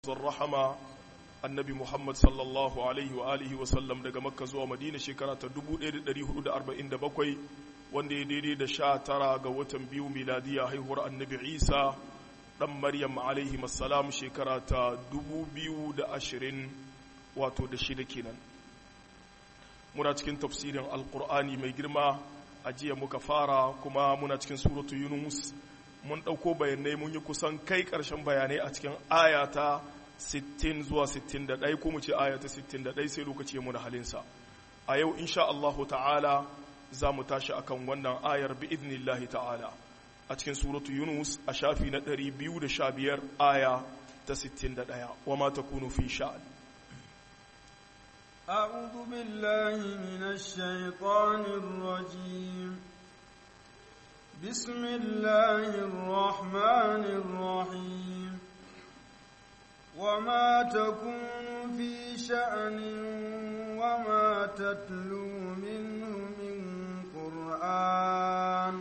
rahama annabi Muhammad sallallahu alaihi wa alihi wa sallam daga Makka zuwa Madina shekara ta 1447 wanda ya daidai da sha tara ga watan biyu miladiya haihuwar annabi Isa dan Maryam alaihi salam shekara ta 2020 wato da shida kenan muna cikin tafsirin alkur'ani mai girma a jiya muka fara kuma muna cikin suratu yunus mun ɗauko bayanai mun yi kusan kai ƙarshen bayanai a cikin ayata 60 zuwa 61 ko mu ce ayata 61 sai lokaci mu da halinsa a yau insha Allah ta'ala za mu tashi akan wannan ayar bi idnillahi ta'ala a cikin suratu yunus a shafi na 215 aya ta 61 wa ma takunu fi sha'an أعوذ بالله من الشيطان الرجيم بسم الله الرحمن الرحيم وما تكون في شأن وما تتلو منه من قرآن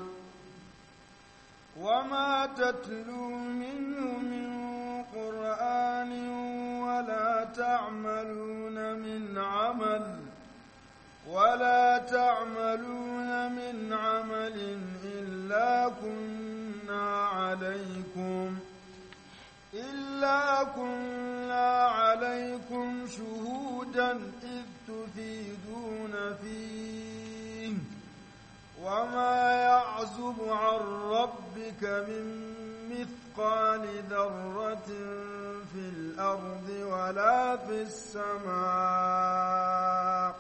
وما تتلو منه من قرآن ولا تعملون من عمل ولا تعملون من عمل إلا كنا عليكم إلا كنا عليكم شهودا إذ تفيدون فيه وما يعزب عن ربك من مثقال ذرة في الأرض ولا في السماء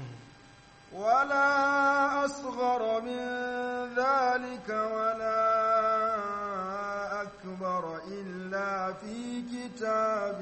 ولا أصغر من ذلك ولا أكبر إلا في كتاب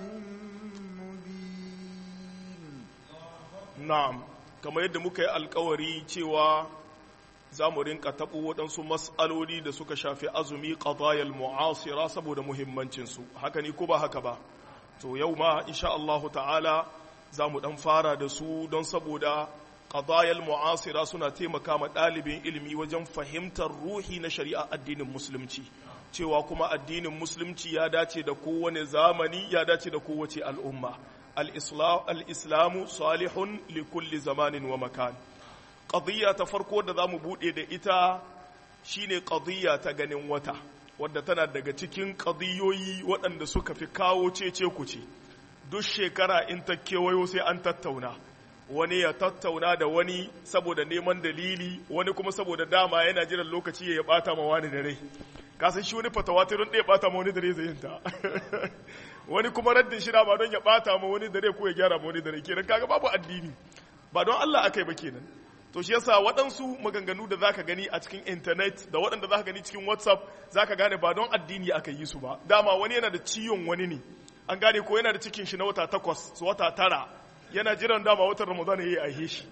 مبين na'am kamar yadda muka yi alkawari cewa za mu rinka taɓo waɗansu matsaloli da suka shafi azumi qadayal mu'asira saboda muhimmancinsu haka ni ko ba haka ba to yau ma insha Allahu ta'ala za mu ɗan fara da su don saboda qadayal mu'asira suna taimaka ma ɗalibin ilimi wajen fahimtar ruhi na shari'a addinin musulunci cewa kuma addinin musulunci ya dace da kowane zamani ya dace da kowace al'umma al-islamu salihun li kulli zamanin wa makan qadiyya ta farko da zamu bude da ita shine qadiyya ta ganin wata wadda tana daga cikin qadiyoyi waɗanda suka fi kawo cece kuce duk shekara in ta kewayo sai an tattauna wani ya tattauna da wani saboda neman dalili wani kuma saboda dama yana jiran lokaci ya bata ma wani dare kasan shi wani fatawa ta don ɗaya bata ma wani dare zai yinta wani kuma raddin shi ba don ya bata ma wani dare ko ya gyara ma wani dare kenan kaga babu addini ba don Allah akai ba kenan to shi yasa waɗansu maganganu da zaka gani a cikin internet da waɗanda zaka gani cikin whatsapp zaka gane ba don addini aka yi su ba dama wani yana da ciwon wani ne an gane ko yana da cikin shi na wata takwas su wata tara yana jiran dama watan ramadan ya yi aihe shi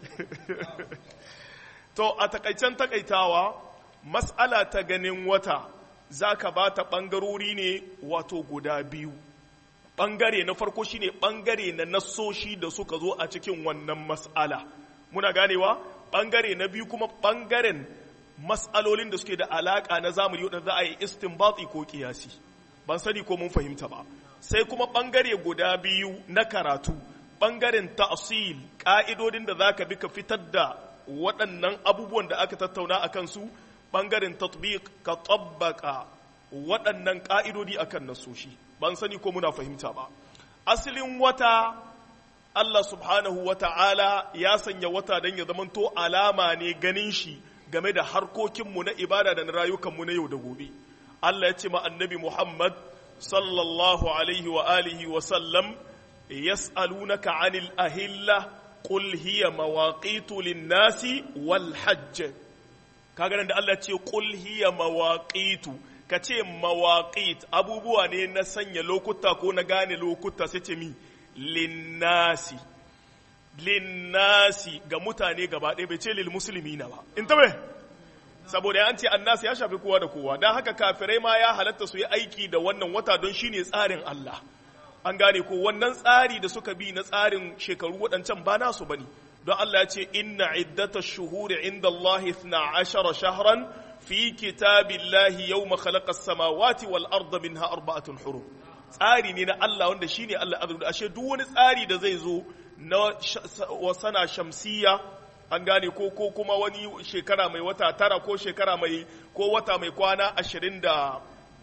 to a takaicen takaitawa mas'ala ta ganin wata za ka ba ta ɓangarori ne wato guda biyu ɓangare na farko shine ɓangare na nassoshi da suka zo a cikin wannan mas'ala muna ganewa ɓangare na biyu kuma ɓangaren mas'alolin da suke da alaƙa na zamani wadda za a yi istinbati ko kiyasi ban sani ko mun fahimta ba sai kuma ɓangare guda biyu na karatu ɓangaren ta'asil ƙa'idodin da za ka bi ka fitar da waɗannan abubuwan da aka tattauna a kansu ɓangaren tatbiq ka tabbaka waɗannan ƙa'idodi a kan nasoshi ban sani ko muna fahimta ba asalin wata Allah subhanahu wa ta'ala ya sanya wata don ya zamanto alama ne ganin shi game da harkokinmu na ibada da na rayukanmu na yau da gobe Allah ya ce ma annabi Muhammad sallallahu alaihi wa alihi wa sallam yas'alunaka 'anil ahilla qul hiya mawaqitu lin-nasi wal hajj kaga nan da Allah ce qul hiya mawaqitu kace mawaqit abubuwa ne na sanya lokuta ko na gane lokuta sai ce mi linnasi linnasi ga mutane gaba ɗaya bai ce lil muslimina ba in tabe saboda an ce annasi ya shafi kowa da kowa dan haka kafirai ma ya halatta su yi aiki da wannan wata don shine tsarin Allah an gane ko wannan tsari da suka bi na tsarin shekaru waɗancan ba nasu bane don Allah ya ce inna iddata shuhuri inda Allah 12 shahran fi kitabillahi yawma khalaqa as-samawati wal arda minha arba'atun hurum tsari ne na Allah wanda shine Allah azza ashe duk wani tsari da zai zo na wasana shamsiya an gane ko ko kuma wani shekara mai wata tara ko shekara mai ko wata mai kwana ashirin da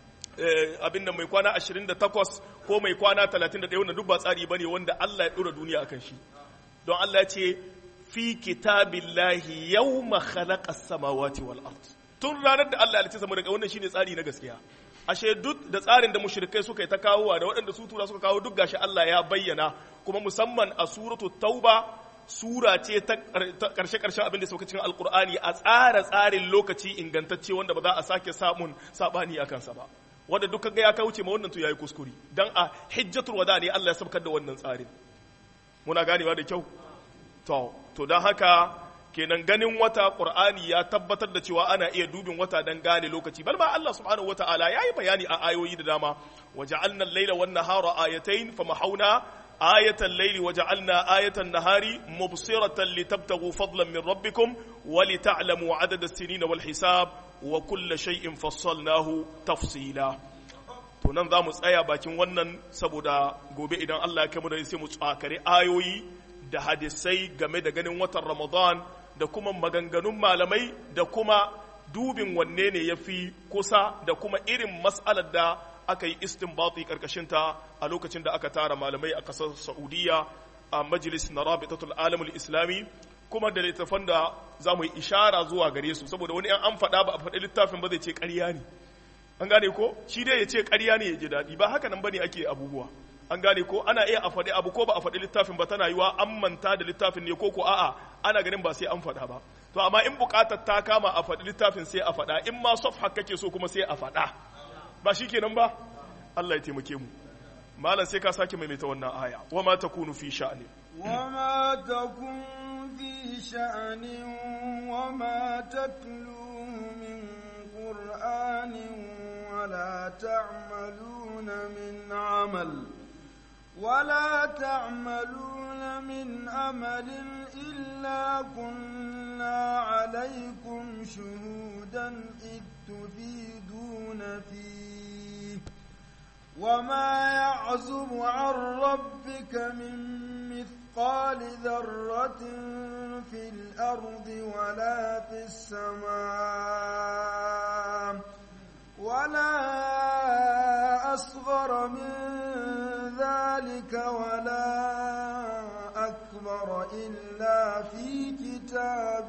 abin da mai kwana ashirin da takwas ko mai kwana talatin da ɗaya wanda duk ba tsari ba ne wanda Allah ya ɗora duniya akan shi don Allah ya ce fi kitabillahi yawma khalaqa samawati wal ard tun ranar da Allah ya halitta sama daga wannan shine tsari na gaskiya ashe duk da tsarin da mushrikai suka yi ta kawowa da waɗanda su tura suka kawo duk gashi Allah ya bayyana kuma musamman a suratul tauba sura ce ta karshe karshen abin da sauka cikin alkur'ani a tsara tsarin lokaci ingantacce wanda ba za a sake samun sabani a kansa ba wanda duk ga ya kauce ma wannan to yayi kuskure dan a hijjatul wada ne Allah ya sabkar da wannan tsarin muna ganewa da kyau to to dan haka kenan ganin wata qur'ani ya tabbatar da cewa ana iya dubin wata dan gane lokaci bal ma Allah subhanahu wataala yayi bayani a ayoyi da dama waja'alna al-laila wan nahara ayatayn famahawna ayatan layli waja'alna ayatan nahari mubsiratan litabtaghu fadlan min rabbikum wa lita'lamu 'adada as-sinina wal hisab wa kulla shay'in fassalnahu tafsila to nan za mu tsaya bakin wannan saboda gobe idan Allah ya kai mu da sai mu tsakare ayoyi da hadisai game da ganin watan Ramadan da kuma maganganun malamai da kuma dubin wanne ne ya fi kusa da kuma irin mas'alar da aka yi istinbati karkashinta a lokacin da aka tara malamai a ƙasar Saudiya a majalis na Rabitatul Alamul Islami kuma da littafan da za mu yi ishara zuwa gare su saboda wani an faɗa ba a faɗi littafin ba zai ce ƙarya ne an gane ko shi dai ya ce ƙarya ne ya ji daɗi ba haka nan bane ake abubuwa an gane ko ana iya a faɗi abu ko ba a faɗi littafin ba tana yiwa an manta da littafin ne ko ko a'a ana ganin ba sai an faɗa ba to amma in buƙatar ta kama a faɗi littafin sai a faɗa in ma safha kake so kuma sai a faɗa ba shi kenan ba Allah ya taimake mu malam sai ka sake maimaita wannan aya wa ma takunu fi sha'ani wa ma takun fi sha'ani wa ma tatlu min qur'anin ولا تعملون من عمل ولا تعملون من عمل إلا كنا عليكم شهودا إذ تفيدون فيه وما يعزب عن ربك من مثقال ذرة في الأرض ولا في السماء ولا أصغر من ذلك ولا أكبر إلا في كتاب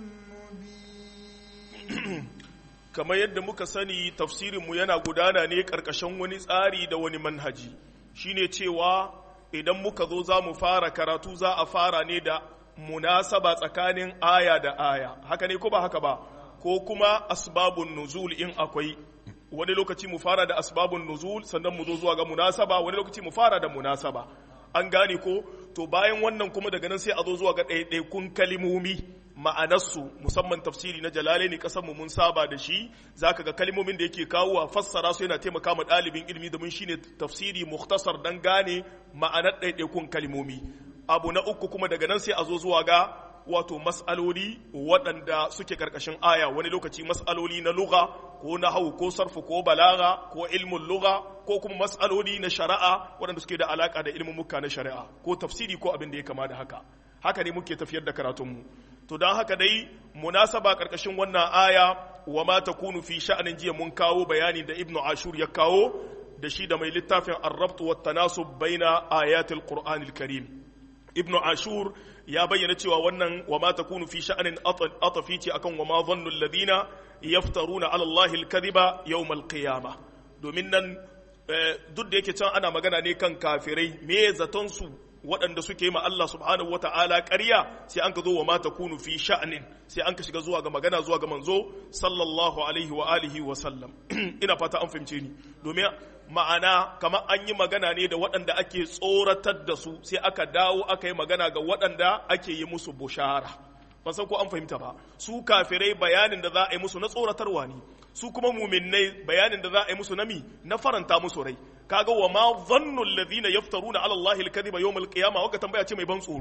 مبين kamar yadda muka sani tafsirinmu yana gudana ne ƙarƙashin wani tsari da wani manhaji shine cewa idan muka zo za mu fara karatu za a fara ne da munasaba tsakanin aya da aya haka ne ko ba haka ba ko kuma asbabun nuzul in akwai wani lokaci mu fara da asbabun nuzul sannan mu zo zuwa ga munasaba wani lokaci mu fara da munasaba an gane ko to bayan wannan kuma daga nan sai a zo zuwa ga ɗaiɗaikun kalimomi ma'anarsu musamman tafsiri na jalalaini kasan mu mun saba da shi zaka ga kalmomin da yake kawo a fassara su yana taimaka ma ɗalibin ilimi domin shine tafsiri mukhtasar dan gane ma'anar ɗaiɗaikun kalmomi abu na uku kuma daga nan sai a zo zuwa ga wato mas'aloli waɗanda suke ƙarƙashin aya wani lokaci mas'aloli na lugha ko na hau ko sarfu ko balaga ko ilmin lugha ko kuma mas'aloli na shari'a waɗanda suke da alaƙa da ilmin muka na shari'a ko tafsiri ko abin da ya kama da haka haka ne muke tafiyar da karatunmu to don haka dai munasaba ƙarƙashin wannan aya wa ma takunu fi sha'anin jiya mun kawo bayani da ibnu ashur ya kawo da shi da mai littafin ar-rabt wa tanasub baina ayatil qur'anil karim ibnu ashur ya bayyana cewa wannan wa ma takunu fi sha'anin atafi ce akan wa ma dhannu alladhina yaftaruna ala allahi alkadhiba yawm alqiyamah domin nan duk da yake can ana magana ne kan kafirai me zaton su waɗanda suke yi ma Allah subhanahu wata'ala ƙarya sai an ka zo wa ma takunu fi sha'anin sai an ka shiga zuwa ga magana zuwa ga manzo sallallahu alaihi wa alihi wa sallam ina fata an fahimce ni domin ma'ana kamar an yi magana ne da waɗanda ake tsoratar da su sai aka dawo aka yi magana ga waɗanda ake yi musu bushara ban san ko an fahimta ba su kafirai bayanin da za a yi musu na tsoratarwa ne su kuma muminnai bayanin da za a yi musu nami na faranta musu rai kaga wa ma dhannu alladhina yaftaruna ala allahi alkadhiba yawm alqiyamah waka tambaya ce mai ban tsoro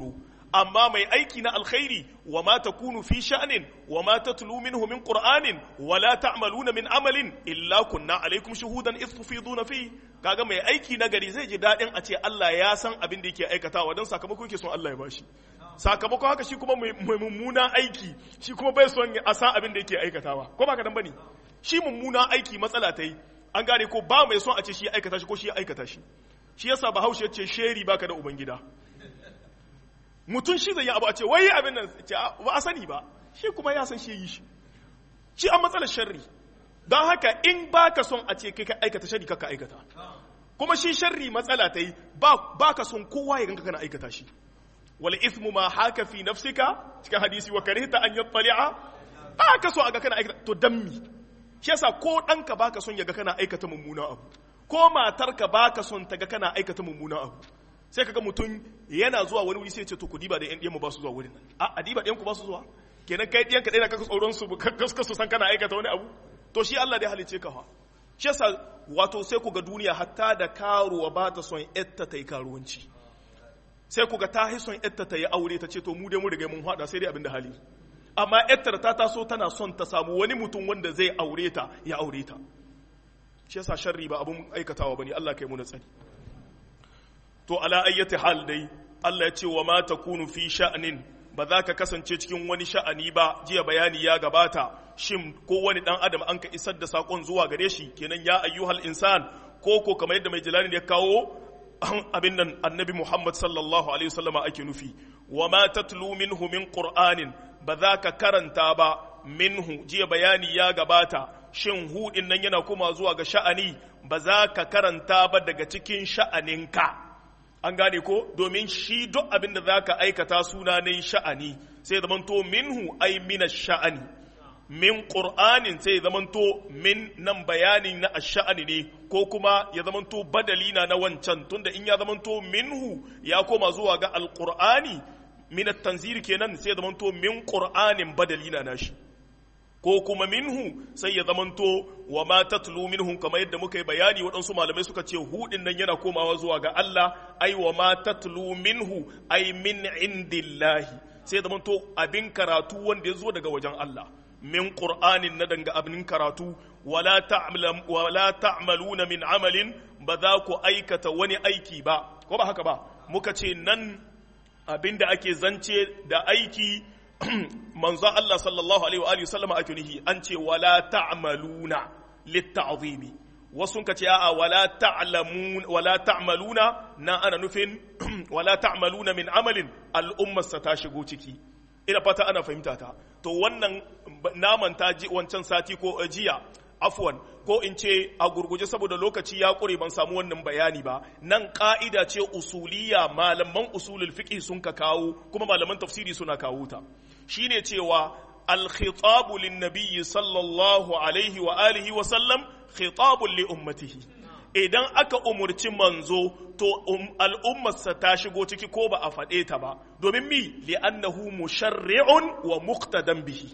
amma mai aiki na alkhairi wa ma takunu fi sha'nin wa ma tatlu minhu min qur'anin wa la ta'maluna min amalin illa kunna alaikum shuhudan idh tufiduna fi kaga mai aiki na gari zai ji dadin a ce Allah ya san abin da yake aikatawa dan sakamako yake son Allah ya bashi sakamako haka shi kuma mai mummuna aiki shi kuma bai son a san abin da yake aikatawa ko ba ka dan bane shi mummuna aiki matsala ta yi an gane ko ba mai son a ce shi ya aikata shi ko shi ya aikata shi shi yasa bahaushe ya ce sheri baka da ubangida mutum shi zai yi abu a ce wai abin nan ce ba a sani ba shi kuma ya san shi yi shi shi an matsalar sharri don haka in baka son a ce kai ka aikata sharri ka aikata kuma shi sharri matsala ta yi ba ka son kowa ya ganka kana aikata shi wal ismu ma haka fi nafsika cikin hadisi wa karihta an yattali'a ba ka so a ga kana aikata to dammi shi yasa ko ɗanka baka son ya ga kana aikata mummuna abu ko matarka baka son ta ga kana aikata mummuna abu sai kaga mutum yana zuwa wani wuri sai ce to ku diba da yan ɗiyan mu ba su zuwa wurin nan a diba ɗiyan ku ba su zuwa kenan kai ɗiyan ka ɗaya kaka tsoron su kaska su san kana aikata wani abu to shi Allah da ya halice ka fa shi yasa wato sai ku ga duniya hatta da karuwa ba ta son yatta ta yi karuwanci sai ku ga ta yi son yatta ta yi aure ta ce to mu dai mu riga mun hada sai dai abin da hali amma yattar ta taso tana son ta samu wani mutum wanda zai aure ta ya aure ta shi yasa sharri ba abun aikatawa bane Allah kai mu na tsari to ala ayyati hal dai Allah ya ce wa ma takunu fi sha'nin ba za ka kasance cikin wani sha'ani ba jiya bayani ya gabata shin ko wani dan adam an ka isar da sakon zuwa gare shi kenan ya ayyuhal insan ko ko kamar yadda mai jalani ya kawo abin nan annabi Muhammad sallallahu alaihi wasallam ake nufi wa ma tatlu minhu min qur'anin ba za ka karanta ba minhu jiya bayani ya gabata shin hudin nan yana kuma zuwa ga sha'ani ba za ka karanta ba daga cikin sha'aninka an gane ko domin shi duk abin da za ka aikata suna ne sha'ani sai zamanto minhu ai mina sha'ani min ƙur'anin sai ya zamanto min nan bayanin na sha'ani ne ko kuma ya zamanto badali na na wancan tunda in ya zamanto minhu ya koma zuwa ga alƙur'ani min tanziri kenan sai ya zamanto min ƙur'anin badali na nashi ko kuma minhu sai ya zamanto wa ma tatlu minhum kamar yadda muka yi bayani waɗansu malamai suka ce hudin nan yana komawa zuwa ga Allah ai wa ma tatlu minhu ai min indillahi sai ya zamanto abin karatu wanda ya zo daga wajen Allah min qur'anin na danga abin karatu wala ta'lam wala ta'maluna min amalin ba za ku aikata wani aiki ba ko ba haka ba muka ce nan abinda ake zance da aiki manzo Allah sallallahu alaihi wa alihi sallama ake nihi an ce wala ta'maluna litta'zimi wasu ka ce a'a wala ta'lamun wala ta'maluna na ana nufin wala ta'maluna min amalin al'ummar sa ta shigo ciki ina fata ana fahimta ta to wannan naman ta ji wancan sati ko jiya afwan ko in ce a gurguje saboda lokaci ya ƙure ban samu wannan bayani ba nan ƙa'ida ce usuliya malaman usulul fiqh sun ka kawo kuma malaman tafsiri suna kawo ta shine cewa al-khitabu lin-nabiy sallallahu alaihi wa alihi wa sallam khitabun li ummatihi idan aka umurci manzo to al'ummarsa ta shigo ciki ko ba a faɗe ta ba domin mi li'annahu musharri'un wa muqtadan bihi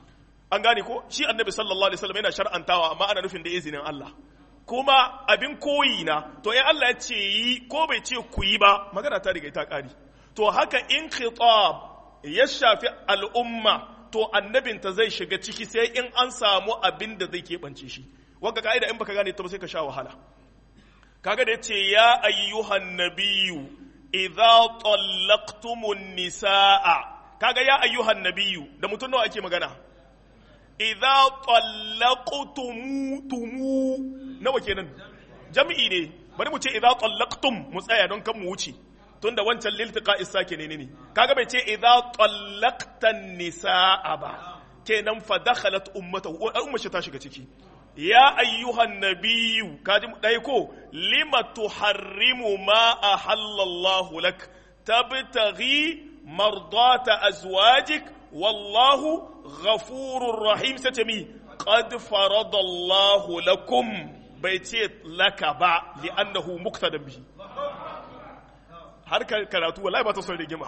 an gane ko shi annabi sallallahu alaihi wasallam yana shar'antawa amma ana nufin da izinin Allah kuma abin koyi na to in Allah ya ce yi ko bai ce ku yi ba magana ta riga ta kari to haka in khitab ya shafi al'umma to annabinta zai shiga ciki sai in an samu abin da zai keɓance shi wanda ka'ida in baka gane ta ba sai ka sha wahala kaga da yace ya ayyuhan nabiyyu idza tallaqtumun nisaa kaga ya ayyuhan nabiyyu da mutum nawa ake magana idza tallaqtumu nawa kenan jami'i ne bari mu ce idza tallaqtum mu tsaya don kan mu wuce tunda wancan liltiqa isake ne ne kaga bai ce idza tallaqtan nisaa ba kenan fa dakhalat ummatahu umma shi ta shiga ciki ya ayyuhan nabiyyu kaji dai ko lima tuharrimu ma ahallallahu lak tabtaghi mardata azwajik wallahu ghafurur rahim sace mi qad faradallahu lakum bai ce laka ba li'annahu muqtadan bihi har karatu wallahi ba ta son rigima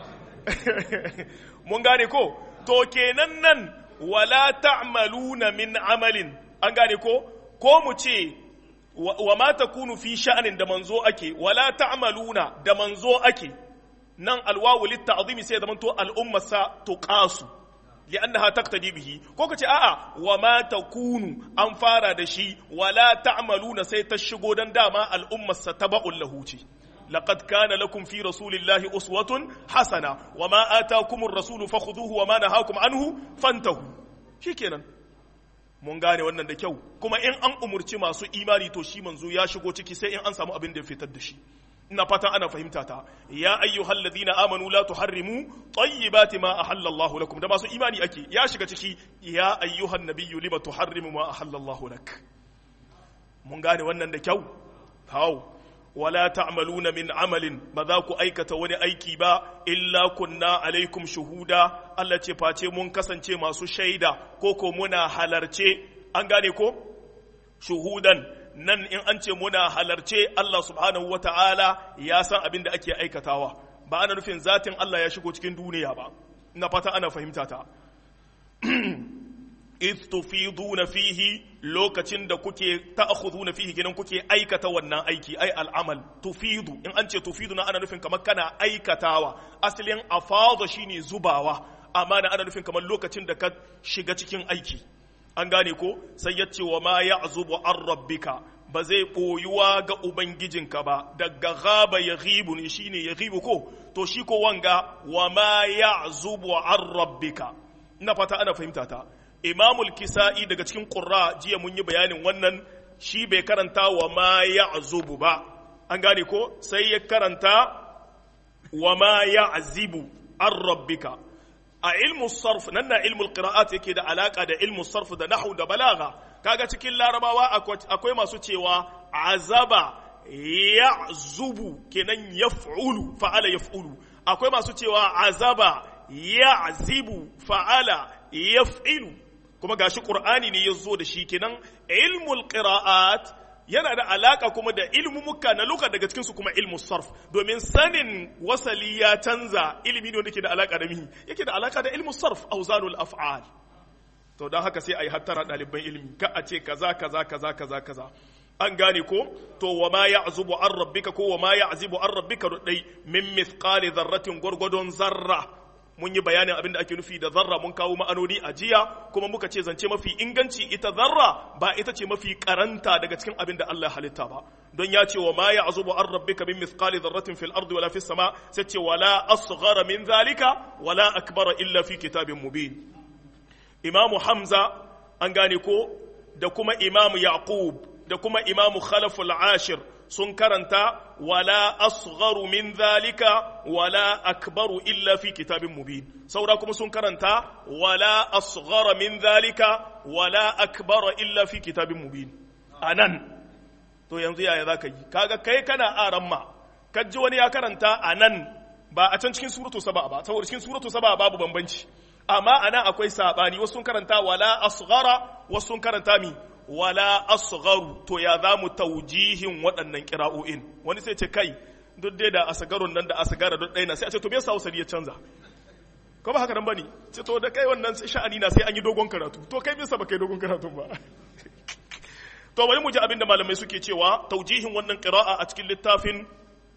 mun gane ko to kenan nan wala ta'maluna min amalin an gane ko ko mu ce wa ma takunu fi sha'anin da manzo ake wala ta'maluna da manzo ake nan alwawu litta'zimi sai zaman to al'umma sa tuqasu li'annaha taqtadi bihi ko kace a'a wa ma takunu an fara da shi wala ta'maluna sai ta shigo dan dama al'ummar sa taba'ul lahu ce لقد كان لكم في رسول الله أسوة حسنة وما آتاكم الرسول فخذوه وما نهاكم عنه فانتهوا شكرا mun gane wannan da kyau kuma in an umurci masu imani to shi manzo ya shigo ciki sai in an samu abin da ya fitar da shi ina fatan ana fahimta ta ya ayyuhal ladina amanu la tuharrimu tayyibati ma ahalla Allah lakum da masu imani ake ya shiga ciki ya ayyuhan nabiyyu lima tuharrimu ma ahalla Allah lak mun gane wannan da kyau hau wala ta'maluna min amalin ba za ku aikata wani aiki ba illa kunna alaikum shuhuda Allah ce face mun kasance masu shaida ko ko muna halarce an gane ko shuhudan nan in an ce muna halarce Allah subhanahu wata'ala ya san abin da ake aikatawa ba ana nufin zatin Allah ya shigo cikin duniya ba ina fata ana fahimta ta if tufiduna fihi lokacin da kuke ta'khuduna fihi kenan kuke aikata wannan aiki ai al'amal tufidu in an ce tufidu na ana nufin kamar kana aikatawa asalin afada shine zubawa amma na ana nufin kamar lokacin da ka shiga cikin aiki an gane ko sai ya ce wa ma ya'zubu an rabbika ba zai boyuwa ga ubangijinka ba daga gaba ya ghibu ne shine ya ghibu ko to shi ko wanga wa ma ya'zubu an rabbika ina fata ana fahimta ta imamul kisa'i daga cikin ƙurra jiya mun yi bayanin wannan shi bai karanta wa ma ya azubu ba an gane ko sai ya karanta wa ma ya azibu an rabbika a ilmu sarf nan na ilmul qira'at yake da alaka da ilmu sarf da nahwu da balaga kaga cikin larabawa akwai masu cewa azaba ya zubu kenan yaf'ulu fa'ala yaf'ulu akwai masu cewa azaba ya azibu fa'ala yaf'ilu kuma gashi qur'ani ne ya zo da shi kenan ilmul qira'at yana da alaka kuma da ilmumuka na luka daga cikin su kuma ilmu sarf domin sanin wasali ya canza ilimi ne wanda ke da alaka da mihi yake da alaka da ilmu sarf auzanul af'al to don haka sai ayi hattara ɗaliban ilimi ka a ce kaza kaza kaza kaza kaza an gane ko to wa ma ya'zubu an rabbika ko wa ma ya'zibu an rabbika dai min mithqali dharratin gwargwadon zarra mun yi bayanin abin da ake nufi da zarra mun kawo ma'anoni a jiya kuma muka ce zance mafi inganci ita zarra ba ita ce mafi karanta daga cikin abin da Allah halitta ba don ya ce wa ma ya'zubu an rabbika min mithqali dharratin fil ardi wala fis sama sai ce wala asghara min zalika wala akbara illa fi kitabin mubin imamu hamza an gane ko da kuma imamu yaqub da kuma imamu khalaful ashir sun karanta wala asgharu min zalika wala akbaru illa fi kitabin mubin saura kuma sun karanta wala asghara min zalika wala akbara illa fi kitabin mubin anan to yanzu yaya zaka yi kaga kai kana aramma kaji wani ya karanta anan ba a can cikin suratu saba ba saboda cikin suratu saba babu bambanci amma anan akwai sabani wasu sun karanta wala asghara wasu sun karanta mi wala asgharu to ya za mu taujihin waɗannan kira'o'in wani sai ce kai duk dai da asgarun nan da asgara duk ɗaya na sai a ce to me yasa wasali ya canza ko ba haka nan bane ce to da kai wannan sha'ani na sai an yi dogon karatu to kai bisa ba kai dogon karatu ba to bari mu ji abin da malamai suke cewa taujihin wannan qira'a a cikin littafin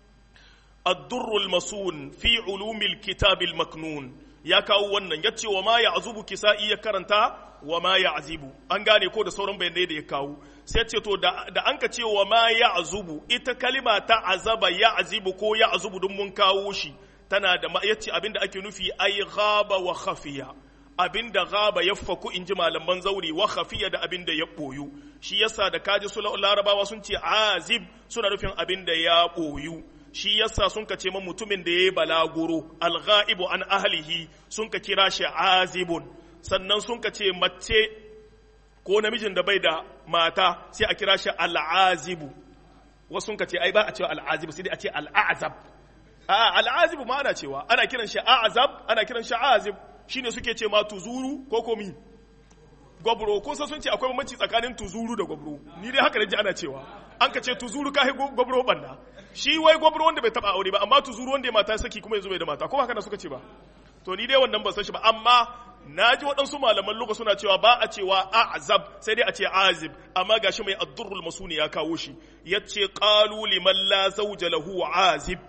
الدر المسون في علوم الكتاب المكنون ya kawo wannan ya ce wa ma ya azubu kisa'i ya karanta wa ma ya azibu an gane ko da sauran bayanai da ya kawo sai ce to da an ka ce wa ma ya azubu ita kalima ta azaba ya azibu ko ya azubu don mun kawo shi tana da ya ce abinda ake nufi ai ghaba wa khafiya abinda ghaba ya faku in ji malaman zauri wa khafiya da abinda ya boyu shi yasa da kaji su larabawa sun ce azib suna nufin abinda ya boyu shi yasa sun ka ce ma mutumin da ya yi balaguro alghaibu an ahlihi sun ka kira shi azibun sannan sun ka ce mace ko namijin da bai da mata sai a kira shi al'azibu wasu sun ka ce ai ba a cewa al'azibu sai dai a ce al'azab a al'azibu ma ana cewa ana kiran shi azab ana kiran shi azib shine suke ce ma tuzuru ko komi gwabro ko sai sun ce akwai bambanci tsakanin tuzuru da gwabro ni dai haka da ji ana cewa an ka ce tuzuru kai gwabro banna shi wai gwabro wanda bai taba aure ba amma tuzuru wanda ya mata saki kuma yanzu bai da mata ko haka da suka ce ba to ni dai wannan ban san shi ba amma na ji waɗansu malaman luga suna cewa ba a cewa azab sai dai a ce azib amma gashi mai addurrul masuni ya kawo shi yace qalu liman la zawja lahu azib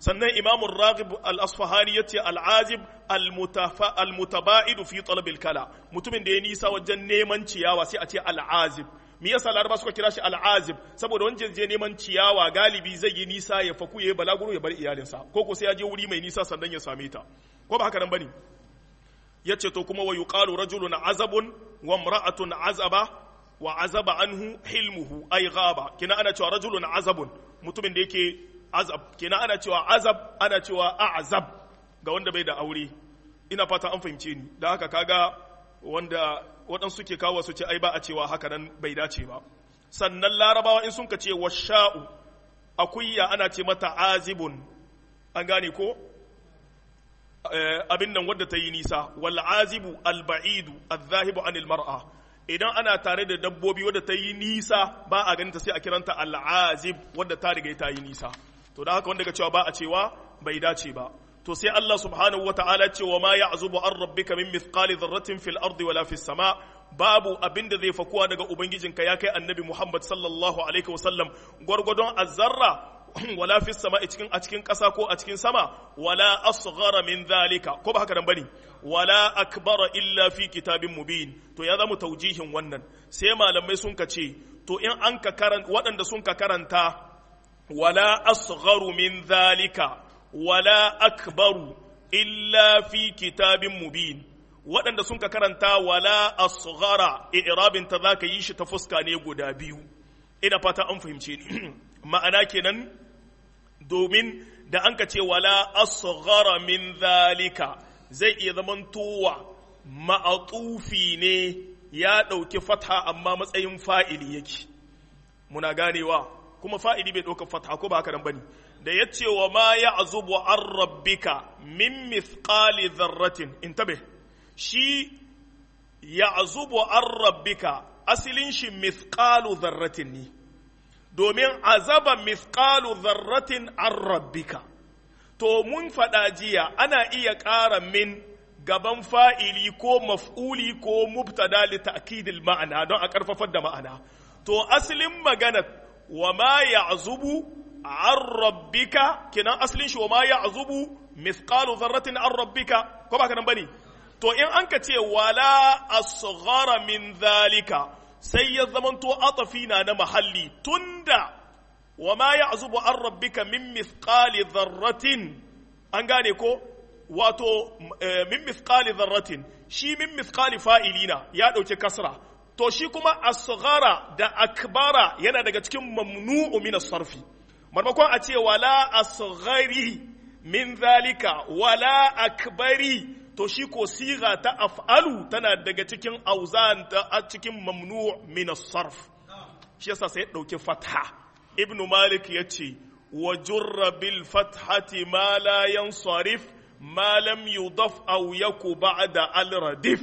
sannan imamun raghib al-asfahani yace al-azib al-mutaba'id fi talab al-kala mutumin da ya nisa wajen neman ciyawa sai a ce al-azib me yasa laraba suka kira shi al-azib saboda wanda je neman ciyawa galibi zai yi nisa ya faku ya balaguro ya bar iyalinsa ko ko sai ya je wuri mai nisa sannan ya same ta ko ba haka nan bane yace to kuma wa yuqalu rajulun azabun wa imra'atun azaba wa azaba anhu hilmuhu ay ghaba kina ana cewa rajulun azabun mutumin da yake azab kina ana cewa azab ana cewa a'zab ga wanda bai da aure ina fata an fahimce ni da haka kaga wanda waɗansu ke kawo su ce ai ba a cewa haka nan bai dace ba sannan larabawa in sun ka ce washa'u akuyya ana ce mata azibun an gane ko abin nan wadda ta yi nisa wal azibu al ba'idu al-zahibu anil mar'a idan ana tare da dabbobi wadda ta yi nisa ba a ganin ta sai a kiranta al-azib wadda ta riga ta yi nisa to da haka wanda ga cewa ba a cewa bai dace ba to sai Allah subhanahu wata'ala ce wa ma ya'zubu an rabbika min mithqali dharratin fil ardi wala fis sama babu abin da zai fakuwa daga ubangijinka ya kai annabi Muhammad sallallahu alaihi wasallam gwargwadon azzarra wala fis sama a cikin a cikin ƙasa ko a cikin sama wala asghara min zalika ko ba haka nan bane wala akbara illa fi kitabin mubin to ya zama taujihin wannan sai malamai sun ka ce to in an ka karanta waɗanda sun ka karanta wala asgharu min zalika wala akbaru illa fi kitabin mubin waɗanda sun ka karanta wala asghara i'rabin ta zaka yi shi ta fuska ne guda biyu ina fata an fahimce ni ma'ana kenan domin da an ka ce wala asghara min zalika zai iya zamantowa ma'atufi ne ya ɗauki fatha amma matsayin fa'ili yake muna ganewa kuma fa'ili bai ɗauka fatha ko ba haka nan bane da ya ce wa ma ya azubu an rabbika min mithqali dharratin intabe shi ya azubu an rabbika asilin shi mithqalu dharratin ne domin azaba mithqalu dharratin an rabbika to mun faɗa jiya ana iya ƙara min gaban fa'ili ko maf'uli ko mubtada li ta'kidil ma'ana don a ƙarfafar da ma'ana to asalin magana wa ma ya'zubu an rabbika kenan asalin shi wa ma ya'zubu mithqalu dharratin an rabbika ko ba ka nan bane to in an ka ce wala asghara min zalika sai ya zamanto atafi na na mahalli tunda wa ma ya'zubu an rabbika min mithqali dharratin an gane ko wato min mithqali dharratin shi min mithqali fa'ilina ya dauke kasra to shi kuma asghara da akbara yana daga cikin mamnu'u min as-sarfi marmakon a ce wala asghari min zalika wala akbari to shi ko siga ta af'alu tana daga cikin auzan ta a cikin mamnu' min as-sarf shi yasa sai dauki fatha ibn malik yace wa jurra bil fathati ma la yansarif ma lam yudaf aw yaku ba'da al radif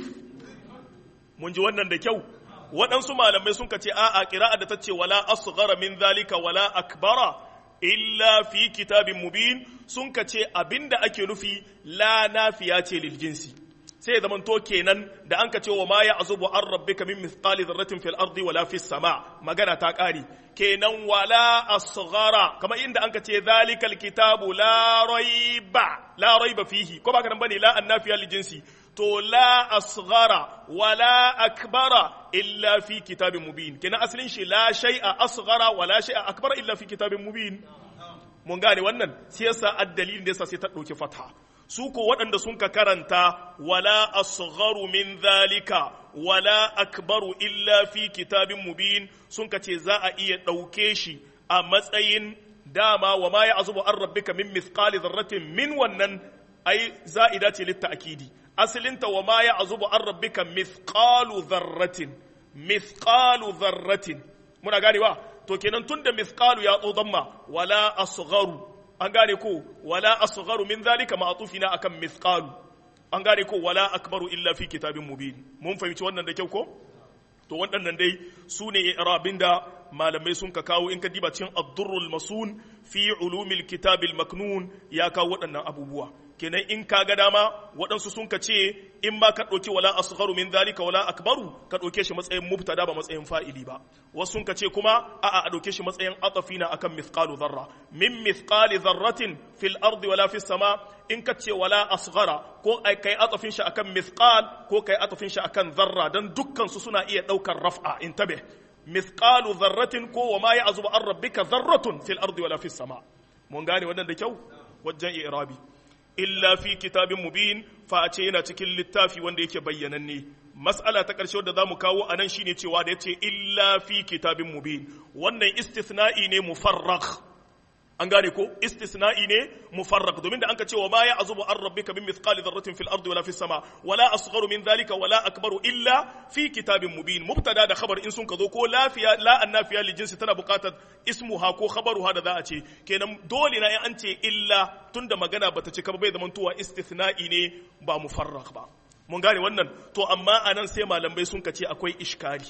mun ji wannan da kyau waɗansu malamai sun kace a'a qira'a da tace wala asghara min zalika wala akbara illa fi kitabin mubin sun ka ce abinda ake nufi la nafiya ce lil jinsi sai ya zamanto kenan da an ka ce wa ma ya azubu an rabbika min mithqali dharratin fil ardi wala fis sama magana ta kare kenan wala asghara kamar inda an ka ce zalikal kitabu la raiba la raiba fihi ko ba ka nan bane la annafiya lil jinsi to la asghara wala akbara illa fi kitabin mubin kenan asalin shi la shay'a asghara wala shay'a akbara illa fi kitabin mubin mun gane wannan sai yasa addalilin da yasa sai ta dauki fatha su ko waɗanda sun ka karanta wala asgharu min zalika wala akbaru illa fi kitabin mubin sun ka ce za a iya ɗauke shi a matsayin dama wa ma ya azubu an rabbika min mithqali dharratin min wannan ai za'ida ce litta akidi asalinta wa ma ya azubu an rabbika mithqalu dharratin mithqalu dharratin muna ganewa to kenan tunda mithqalu ya tso damma wala asgharu an gane ko wala asgharu min zalika ma'tufina akan mithqalu an gane ko wala akbaru illa fi kitabin mubin mun fahimci wannan da kyau ko to waɗannan dai su ne irabin da malamai sun ka kawo in ka diba cikin ad-durrul masun fi ulumil kitabil maknun ya kawo waɗannan abubuwa kenan in ka ga dama waɗansu sun ka ce in ma ka ɗauki wala asgharu min zalika wala akbaru ka ɗauke shi matsayin mubtada ba matsayin fa'ili ba wasu sun ka ce kuma a'a a ɗauke shi matsayin atafina akan mithqalu dharra min mithqali dharratin fil ardi wala fis sama in ka ce wala asghara ko ai kai atafin shi akan mithqal ko kai atafin shi akan dharra dan dukkan su suna iya ɗaukar raf'a intabe mithqalu dharratin ko wa ma ya'zubu an rabbika dharratun fil ardi wala fis sama mun gane wannan da kyau wajen i'rabi illa fi kitabin mubin fa a ce yana cikin littafi wanda yake bayyananne mas'ala ta ƙarshe wadda za mu kawo a nan shine cewa da ya ce illa fi kitabin mubin wannan istithna'i ne mufarrak an gane ko istisna'i ne mufarrak domin da anka ce wa ma ya azubu an rabbika min mithqali dharratin fil ardi wala fis sama wala asgharu min dhalika wala akbaru illa fi kitabin mubin mubtada da khabar in sun ka zo ko lafiya la annafiya li jinsi tana buƙatar ismuha ko khabaruha da za a ce kenan dole na an ce illa tunda magana bata cika ba bai zaman tuwa istithna'i ne ba mufarrak ba mun gane wannan to amma anan sai malamai sun ka ce akwai iskari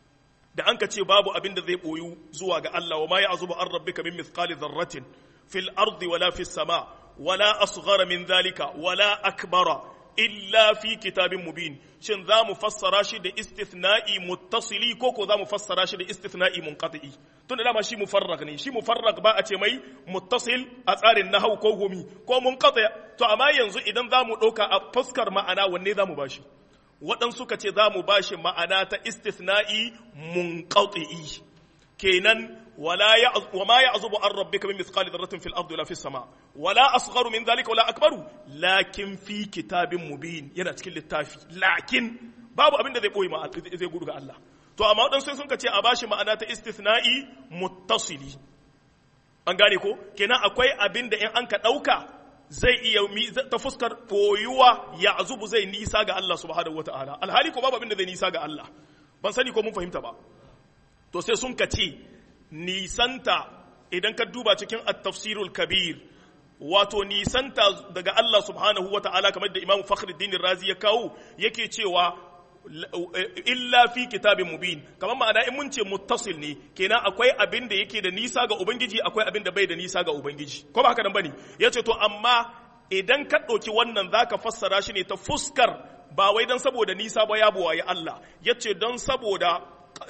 da an ka ce babu abin da zai boyu zuwa ga Allah wa ma ya azubu an rabbika min mithqali dharratin fil ardi wala fis sama wala asghara min dhalika wala akbara illa fi kitabin mubin shin za mu fassara shi da istithna'i muttasili ko ko za mu fassara shi da istithna'i munqati tun da dama shi mufarrag ne shi mufarrag ba a ce mai muttasil a tsarin nahau ko gumi ko munqati to amma yanzu idan za mu ɗauka a fuskar ma'ana wanne za mu bashi waɗansu ka ce za mu ba shi ma'ana ta istithna'i munqati'i kenan wala ya wa ma ya'zubu an rabbika min mithqali dharratin fil ardi wala fis sama wala asgharu min dhalika wala akbaru lakin fi kitabin mubin yana cikin littafi lakin babu abin da zai boye ma zai gudu ga Allah to amma waɗansu sun ka ce a bashi ma'ana ta istithna'i muttasili an gane ko kenan akwai abin da in an ka ɗauka zai iya ta fuskar koyuwa ya azubu zai nisa ga Allah subhanahu wata'ala alhali ko babu abin da zai nisa ga Allah ban sani ko mun fahimta ba to sai sun kace nisanta idan ka duba cikin at-tafsirul kabir wato nisanta daga Allah subhanahu wata'ala kamar da Imam Fakhruddin Razi ya kawo yake cewa illa fi kitabin mubin kamar ma'ana in mun ce muttasil ne kenan akwai abin da yake da nisa ga ubangiji akwai abin da bai da nisa ga ubangiji ko ba haka nan bane yace to amma idan ka ɗauki wannan zaka fassara shi ne ta fuskar ba wai dan saboda nisa ba ya buwaye Allah yace don saboda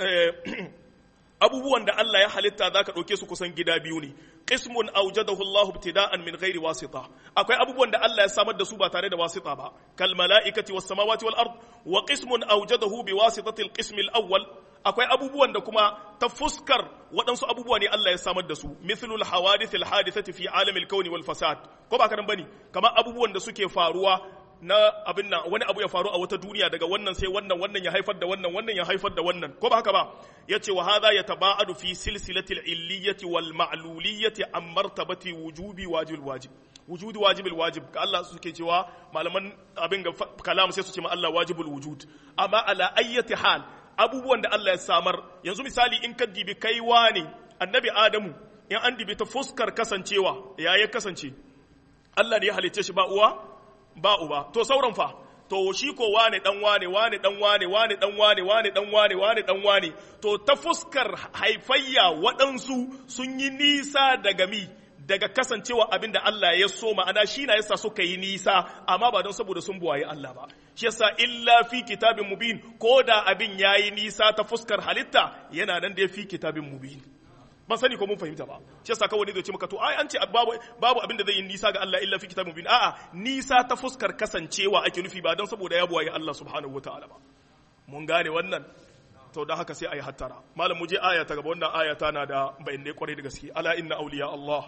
abubuwan da Allah ya halitta za ka ɗauke su kusan gida biyu ne qismun awjadahu Allah ibtida'an min ghairi wasita akwai abubuwan da Allah ya samar da su ba tare da wasita ba kal mala'ikati was samawati wal ard wa qismun awjadahu bi wasitati al qism al awwal akwai abubuwan da kuma ta fuskar waɗansu abubuwa ne Allah ya samar da su mithlu al hawadith al hadithati fi alam al kawn wal fasad ko ba karan bane kamar abubuwan da suke faruwa na abin nan wani abu ya faru a wata duniya daga wannan sai wannan wannan ya haifar da wannan wannan ya haifar da wannan ko ba haka ba yace wa hadha yataba'adu fi silsilati al-illiyyati wal ma'luliyyati an martabati wujubi wajib wajib wujudi wajibul wajib ka Allah suke cewa malaman abin ga kalam sai su ce ma Allah wajibul wujud amma ala ayyati hal abubuwan da Allah ya samar yanzu misali in ka dibi kai wani annabi Adamu in an dibi ta fuskar kasancewa ya ya kasance Allah ne ya halicce shi ba uwa ba uba to sauran fa to shi ko wane dan wane wane dan wane wane dan wane wane dan wane wane dan wane to ta fuskar haifayya waɗansu sun yi nisa daga mi daga kasancewa abin da Allah ya so ma'ana shi na yasa suka yi nisa amma ba don saboda sun buwaye Allah ba shi yasa illa fi kitabin mubin ko da abin yayi nisa ta fuskar halitta yana nan da ya fi kitabin mubin ban sani ko mun fahimta ba shi yasa kawai zai ce maka to ai an ce babu babu abin da zai yi nisa ga Allah illa fi kitabin mubin a'a nisa ta fuskar kasancewa ake nufi ba don saboda ya buwaye Allah subhanahu wataala ba mun gane wannan to da haka sai ayi hattara malam mu je aya ta gaba wannan aya tana da bayanai kwarai da gaske ala inna awliya Allah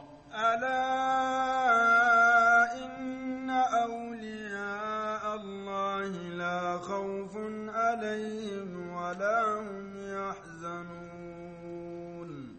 ألا إن أولياء الله لا خوف عليهم ولا هم يحزنون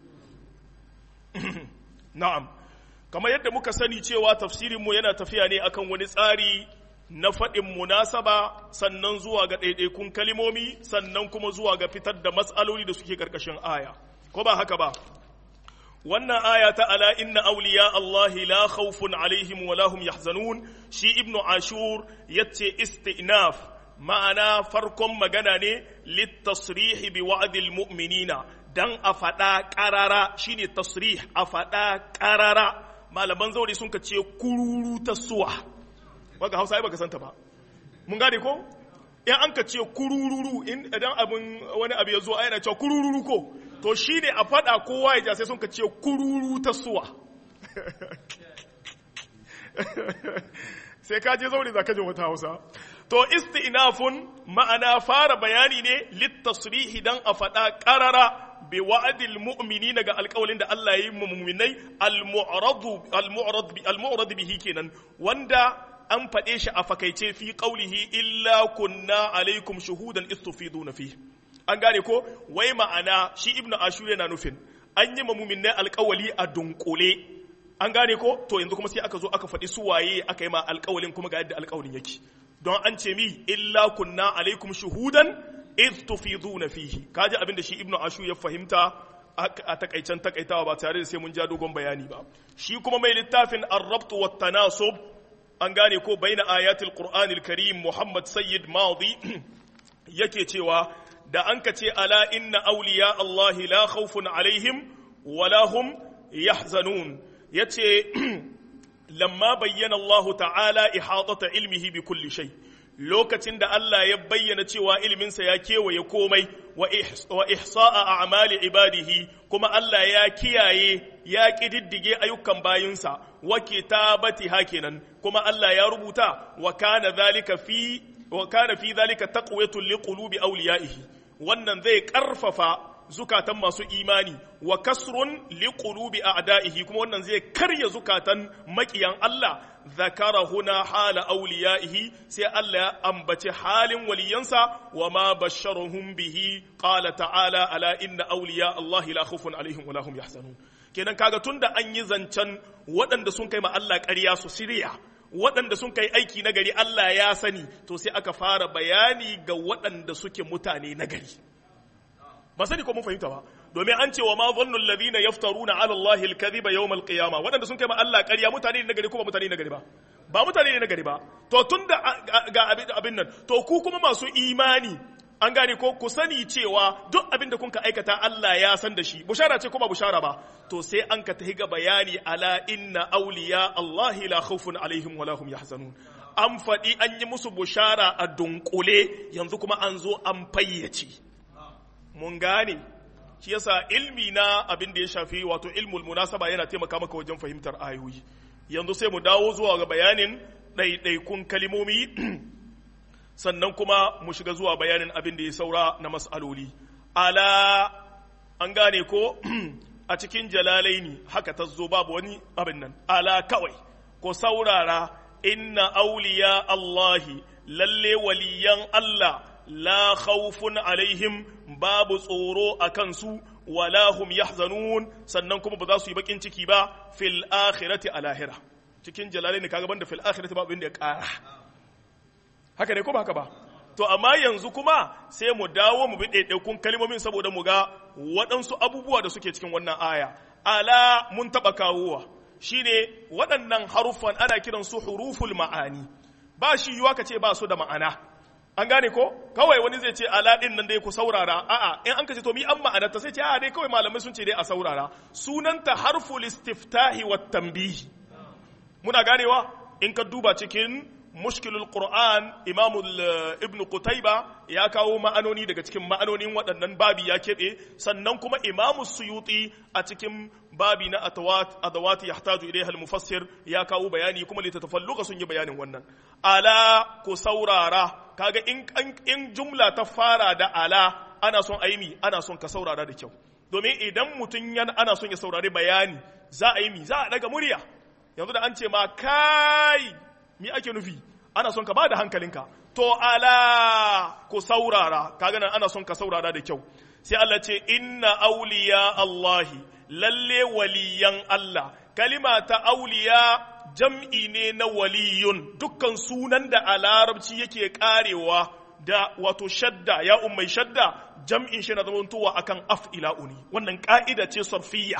na'am kamar yadda muka sani cewa tafsirinmu yana tafiya ne akan wani tsari na faɗin munasaba sannan zuwa ga ɗaiɗaikun kalimomi sannan kuma zuwa ga fitar da matsaloli da suke ƙarƙashin aya ko ba haka ba wannan aya ta ala inna awliya Allahi la khawfun alaihim wa lahum yahzanun shi ibnu ashur yace istinaf ma'ana farkon magana ne littasrihi bi wa'dil mu'minina dan a faɗa ƙarara shine tasrih a faɗa ƙarara malaman zauri sun ka ce kururu ta suwa waka hausa ai baka santa ba mun gane ko in an ka ce kurururu in idan abin wani abu ya zo yana cewa kurururu ko to shine a faɗa kowa ya ja sai sun ka ce kururu ta suwa sai ka je zauri za ka je wata hausa to isti'nafun ma'ana fara bayani ne littasrihi dan a faɗa ƙarara bi wa'adil mu'minina ga alƙawalin da Allah ya yi mu mu'minai al-mu'rad bihi kenan wanda an faɗe shi a fakaice fi qaulihi illa kunna alaikum shuhudan istufiduna fi an gane ko wai ma'ana shi ibnu ashur yana nufin an yi mu mu'minai alƙawali a dunkule an gane ko to yanzu kuma sai aka zo aka faɗi su waye aka yi ma alƙawalin kuma ga yadda alƙawalin yake don an ce mi illa kunna alaikum shuhudan iz tufiduna fihi kaji abin da shi ibnu ashu ya fahimta a takaicen takaitawa ba tare da sai mun ja dogon bayani ba shi kuma mai littafin ar-rabt wa tanasub an gane ko baina ayatul qur'anil karim muhammad sayyid madi yake cewa da an ka ce ala inna awliya allahi la khawfun alaihim wala hum yahzanun yace lamma bayyana Allah ta'ala ihatata ilmihi bi kulli shay lokacin da Allah ya bayyana cewa ilminsa ya kewaye komai wa ihsa'a a'mali ibadihi kuma Allah ya kiyaye ya kididdige ayyukan bayinsa wa kitabati hakinan kuma Allah ya rubuta wa kana dhalika fi wa kana fi dhalika taqwiyatun liqulubi awliyaihi wannan zai karfafa zukatan masu imani wa kasrun liqulubi a'da'ihi kuma wannan zai karya zukatan makiyan Allah zakara huna hala awliyaihi sai Allah ya ambace halin waliyansa wa ma basharuhum bihi qala ta'ala ala inna awliya Allah la khawfun alaihim wa la hum yahzanun kenan kaga tunda an yi zancen waɗanda sun kai ma Allah ƙarya su siriya waɗanda sun kai aiki na gari Allah ya sani to sai aka fara bayani ga waɗanda suke mutane na gari ba sani ko mun fahimta ba domin an ce wa ma dhannu alladhina yaftaruna ala allahi alkadhiba yawm alqiyama wadanda sun kai ma Allah ƙarya mutane ne nagari ko ba mutane ne nagari ba ba mutane ne nagari ba to tunda ga abin nan to ku kuma masu imani an gane ko ku sani cewa duk abin da kun ka aikata Allah ya san da shi bushara ce ko ba bushara ba to sai an ka tahi ga bayani ala inna awliya allahi la khawfun alaihim wa lahum yahzanun an faɗi an yi musu bushara a dunkule yanzu kuma an zo an fayyace mun gane shi yasa ilmi na abin da ya shafi wato ilmul munasaba yana taimaka maka wajen fahimtar ayoyi yanzu sai mu dawo zuwa ga bayanin ɗaiɗaikun kalimomi sannan kuma mu shiga zuwa bayanin abin da ya saura na mas'aloli ala an gane ko a cikin jalalaini haka ta zo babu wani abin nan ala kawai ko saurara inna auliya Allahi lalle waliyan Allah la khawfun alaihim babu tsoro a kansu wala hum yahzanun sannan kuma ba za su yi bakin ciki ba fil akhirati a lahira cikin jalalai ne kaga banda fil akhirati babu inda ya kara haka ne ko ba haka ba to amma yanzu kuma sai mu dawo mu bi ɗaiɗaikun kalmomin saboda mu ga waɗansu abubuwa da suke cikin wannan aya ala mun taɓa kawowa shine waɗannan haruffan ana kiransu huruful ma'ani ba shi yiwa ka ce ba su da ma'ana an gane ko kawai wani zai ce ala din nan dai ku saurara a'a in an kace to mi an ma'anar ta sai ce a'a dai kawai malamai sun ce dai a saurara sunanta harful istiftahi wat tanbih muna ganewa in ka duba cikin mushkilul qur'an imamu ibn qutayba ya kawo ma'anoni daga cikin ma'anonin waɗannan babi ya keɓe sannan kuma imamu suyuti a cikin babi na atawat adawati yahtaju ilayha al-mufassir ya kawo bayani kuma litatafalluka sun yi bayanin wannan ala ku saurara kaga in in jumla ta fara da ala ana son aimi ana son ka saurara da kyau domin idan mutum yana ana son ya saurari bayani za a yi mi za a daga murya yanzu da an ce ma kai mi ake nufi ana son ka ba da hankalinka to ala ku saurara kaga nan ana son ka saurara da kyau sai Allah ce inna auliya Allahi lalle waliyan Allah kalima ta auliya jam'i ne na waliyun dukkan sunan da a larabci yake karewa da wato shadda ya ummai shadda jam'in shi na zamantowa akan af'ila'uni wannan ka'ida ce sarfiyya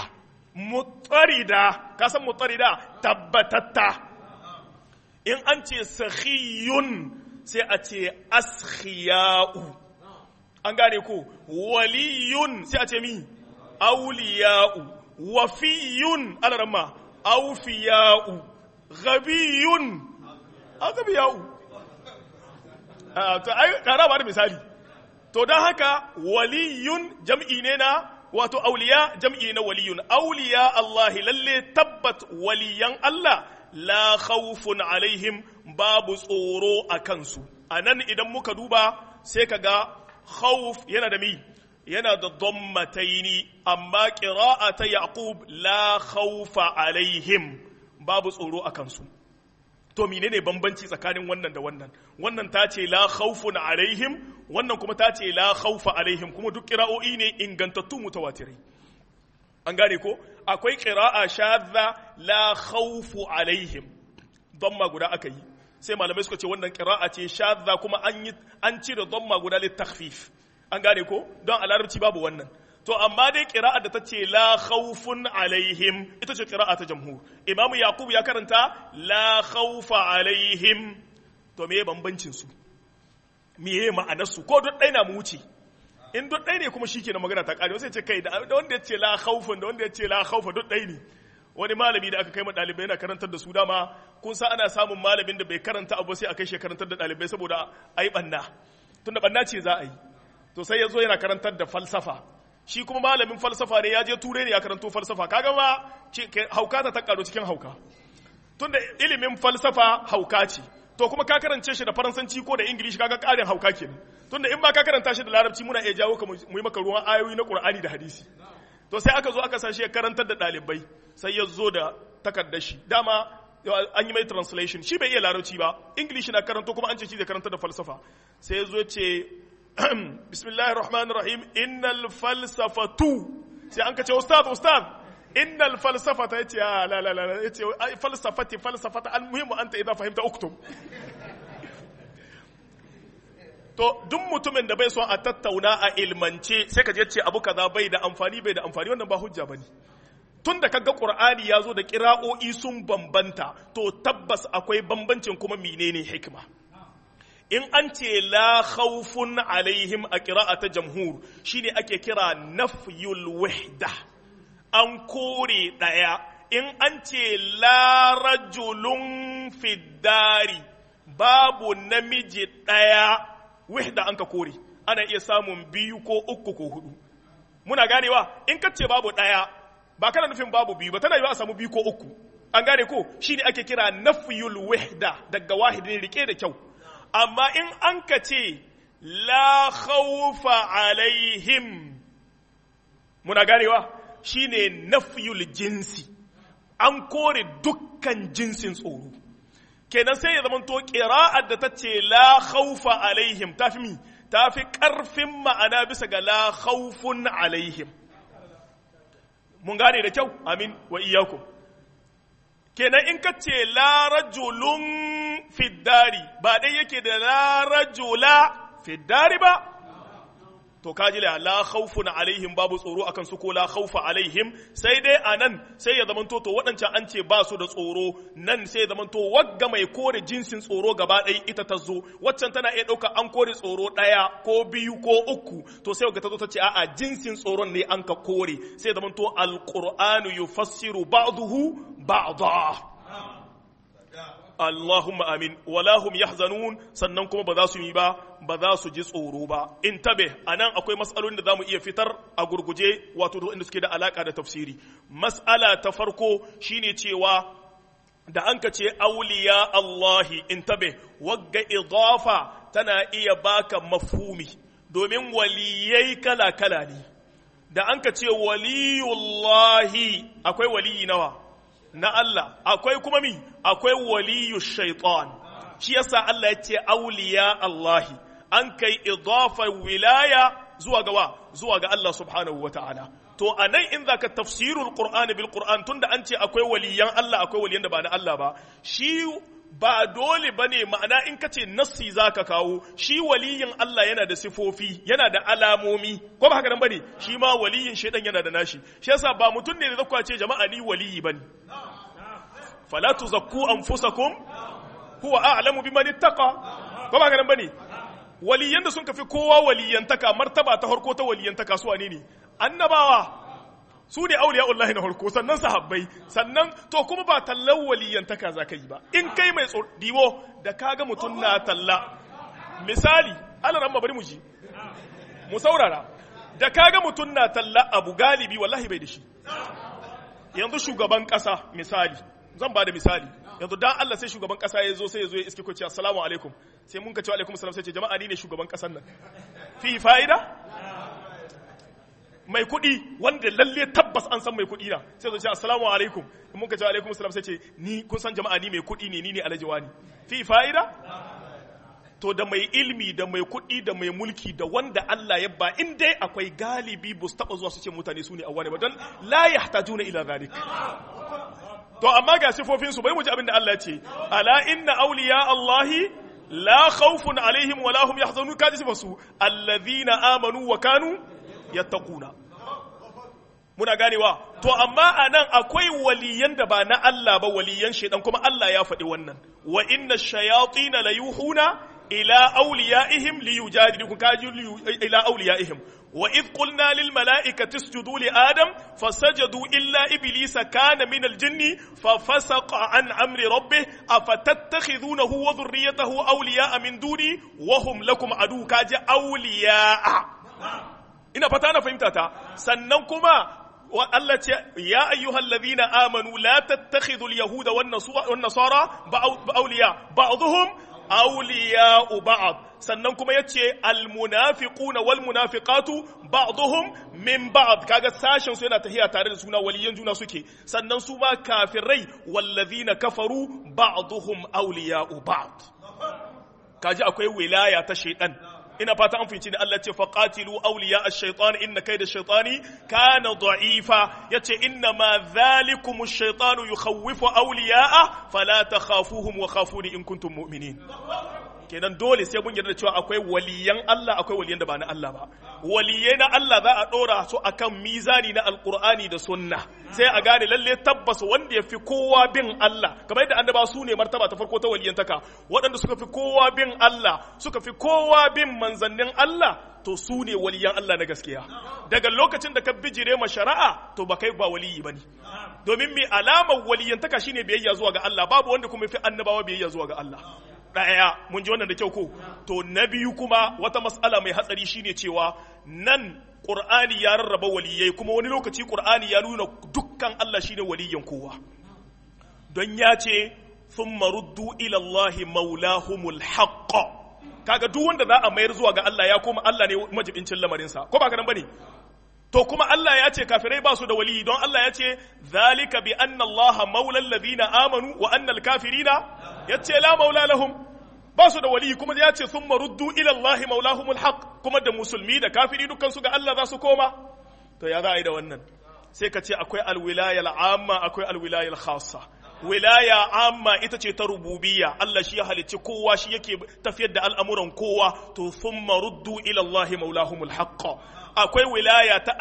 mutarida ka san mutarida tabbatatta in an ce sakhiyun sai a ce askhiya'u an gane ko waliyun sai a ce mi awliya'u wafiyun alarama awfiya'u ghabiyun agabiya'u to ai kara ba da misali to don haka waliyun jam'i ne na wato auliya jam'i na waliyun auliya Allah lalle tabbat waliyan Allah la khawfun alaihim babu tsoro a kansu a nan idan muka duba sai ka ga khawf yana da mi yana da dhammataini amma qira'ata yaqub la khawfa alaihim babu tsoro a kansu to menene bambanci tsakanin wannan da wannan wannan ta ce la khawfun alaihim wannan kuma ta ce la khawfa alaihim kuma duk qira'o'i ne ingantattu mutawatirai an gane ko akwai qira'a shadda la khawfu alaihim dhamma guda aka yi sai malamai suka ce wannan qira'a ce shadda kuma an yi an cire dhamma guda lit takhfif an gane ko don a larabci babu wannan to amma dai qira'a da ta ce la khawfun alaihim ita ce qira'a ta jamhur imam yaqub ya karanta la khawfa alaihim to meye bambancin su meye ma'anar su ko duk ɗaya na mu wuce in duk ɗaya ne kuma shikenan magana ta kare sai ce kai da wanda ya ce la khawfun da wanda ya ce la khawfa duk ɗaya ne wani malami da aka kai ma ɗalibai yana karantar da su dama kun sa ana samun malamin da bai karanta abu sai a kai shi karantar da ɗalibai saboda ai banna tunda banna ce za a yi to sai ya zo yana karantar da falsafa shi kuma malamin falsafa ne ya je ture ne ya karanto falsafa kaga ma hauka ta takaro cikin hauka tunda ilimin falsafa hauka ce to kuma ka karance shi da faransanci ko da ingilishi kaga karin hauka kenan tunda in ba ka karanta shi da larabci muna iya jawo ka mu yi maka ruwan ayoyi na qur'ani da hadisi to sai aka zo aka sa shi ya karantar da ɗalibai sai ya zo da takardar shi dama an yi mai translation shi bai iya larabci ba ingilishi na karanto kuma an ce shi da karantar da falsafa sai ya zo ce bismillahir rahmanir rahim innal falsafatu sai an kace ustad ustad innal falsafata yace ya la la la yace falsafati falsafata almuhim anta idza fahimta uktub to duk mutumin da bai son a tattauna a ilmance sai ka je ce abu kaza bai da amfani bai da amfani wannan ba hujja bane tun da kaga qur'ani ya zo da kira'o'i sun bambanta to tabbas akwai bambancin kuma menene hikima in an ce la khawfun alaihim a ƙira'a ta jamhur shine ake kira nafyul wahda an kore ɗaya in an ce la rajulun fiddari babu namiji ɗaya wahda an ka kore ana iya samun biyu ko uku ko hudu muna ganewa in ka ce babu ɗaya ba kana nufin babu biyu ba tana yiwa a samu biyu ko uku an gane ko shine ake kira nafyul wahda daga wahidin rike da kyau amma in an ka ce la khawfa alaihim muna ganewa shine nafyul jinsi an kore dukkan jinsin tsoro kenan sai ya zama to qira'ar da ta ce la khawfa alaihim tafi mi tafi karfin ma'ana bisa ga la khawfun alaihim mun gane da kyau amin wa iyyakum kenan in ka ce la rajulun fiddari ba dai yake da la rajula fiddari ba to kaji la la khawfun alaihim babu tsoro akan su ko la khawfa alaihim sai dai anan sai ya zamanto to waɗancan an ce ba su da tsoro nan sai ya zamanto wagga mai kore jinsin tsoro gaba ɗaya ita ta zo waccan tana iya ɗauka an kore tsoro ɗaya ko biyu ko uku to sai ga ta zo ta ce a'a jinsin tsoron ne an ka kore sai ya zamanto alqur'anu yufassiru ba'dahu ba'da Allahumma amin wala hum yahzanun sannan kuma ba za su yi ba ba za su ji tsoro ba in tabe anan akwai mas'alolin da zamu iya fitar a gurguje wato inda suke da alaka da tafsiri mas'ala ta farko shine cewa da an ka ce auliya Allahi in tabe wagga idafa tana iya baka mafhumi domin waliyai kala kala ne da an ka ce waliyullahi akwai waliyi nawa na Allah akwai kuma mi akwai waliyu shaitan shi yasa Allah ya ce auliya Allahi an kai idafa wilaya zuwa ga wa zuwa ga Allah subhanahu wa ta'ala to anan in zaka tafsirul qur'an bil qur'an tunda an ce akwai waliyan Allah akwai waliyan da ba na Allah ba shi ba dole bane ma'ana in kace nassi zaka kawo shi waliyin Allah yana da sifofi yana da alamomi ko ba haka nan bane shi ma waliyin shaidan yana da nashi shi yasa ba mutum ne da zakwa ce jama'a ni waliyi bane fala tuzakku anfusakum huwa a'lamu biman ittaqa ko ba haka nan bane waliyan da sun kafi kowa waliyantaka martaba ta harko ta waliyantaka su wane ne annabawa su ne auliya'ullahi na harko sannan sahabbai sannan to kuma ba tallan waliyantaka za ka yi ba in kai mai diwo da kaga mutum na talla misali alaran ma bari mu ji mu saurara da kaga mutum na talla abu galibi wallahi bai da shi yanzu shugaban kasa misali zan ba da misali yanzu dan Allah sai shugaban kasa ya zo sai ya zo ya iske ko ce assalamu alaikum sai mun ka ce alaikum salam sai ce jama'a ni ne shugaban kasan nan fi fa'ida mai kuɗi wanda lalle tabbas an san mai kuɗi na sai zo ce assalamu alaikum in mun ka ce alaikum salam sai ce ni kun san jama'a ni mai kuɗi ne ni ne alhaji wani fi fa'ida to da mai ilmi da mai kuɗi da mai mulki da wanda Allah ya ba in dai akwai galibi bu su taɓa zuwa su ce mutane su ne a wani ba don la yahtajuna ila zalik to amma ga sifofin su bai mu ji abin da Allah ya ce ala inna awliya Allahi la khawfun alaihim wa lahum yahzanun kaji sifar su alladhina amanu wa kanu yattaquna muna ganewa to amma anan akwai waliyan da ba na Allah ba waliyan shedan kuma Allah ya faɗi wannan wa inna shayatin la yuhuna ila awliyaihim liyujadilukum kaji ila awliyaihim وإذ قلنا للملائكة اسجدوا لآدم فسجدوا إلا إبليس كان من الجن ففسق عن أمر ربه أفتتخذونه وذريته أولياء من دوني وهم لكم عدو كاج أولياء إن فتانا فهمتها سننكما Allah ce ya ayyuhal ladhina amanu la tattakhidul yahuda wan nasara awliya ba'dhum awliya'u ba'd sannan kuma yace al munafiquna wal munafiqatu ba'dhum min ba'd kaga sashen su yana tahiya tare da suna waliyan juna suke sannan su ma kafirai wallazina kafaru ba'dhum awliya'u ba'd kaji akwai wilaya ta shaytan ina fata an fahimci ne Allah ce faqatilu awliya ash-shaytan inna kayda ash-shaytani kana da'ifa yace inna ma dhalikum ash-shaytanu yukhawwifu awliya'a fala takhafuhum wa khafuni in kuntum mu'minin kenan dole sai mun yarda cewa akwai waliyan Allah akwai waliyan da ba na Allah ba waliyai na Allah za a dora su akan mizani na alqur'ani da sunna sai a gane lalle tabbas wanda ya fi kowa bin Allah kamar yadda annaba su ne martaba ta farko ta waliyantaka waɗanda suka fi kowa bin Allah suka fi kowa bin manzannin Allah to su ne waliyan Allah na gaskiya daga lokacin da ka bijire ma shari'a to ba kai ba waliyi bane domin mai alamar waliyantaka shine biyayya zuwa ga Allah babu wanda kuma fi annabawa biyayya zuwa ga Allah ɗaya mun ji wannan da kyau ko to na biyu kuma wata mas'ala mai hatsari shine cewa nan Qur'ani ya rarraba waliyai kuma wani lokaci Qur'ani ya nuna dukkan Allah shine waliyin kowa don ya ce thumma ruddu ila Allah maulahumul haqq kaga duk wanda za a mayar zuwa ga Allah ya koma Allah ne majibincin lamarinsa ko ba ka nan bane to kuma Allah ya ce kafirai ba su da waliyi don Allah ya ce zalika bi anna Allah maula alladhina amanu wa anna al-kafirina yace la maula lahum ba su da waliyi kuma ya ce thumma ruddu ila Allah maulahumul haqq kuma da musulmi da kafiri dukkan su ga Allah za su koma to ya za a yi da wannan sai ka ce akwai alwilaya al'amma akwai alwilaya al-khassa wilaya amma ita ce ta rububiyya Allah shi ya halicci kowa shi yake tafiyar da al'amuran kowa to thumma ruddu ila Allah maulahumul haqq akwai wilaya ta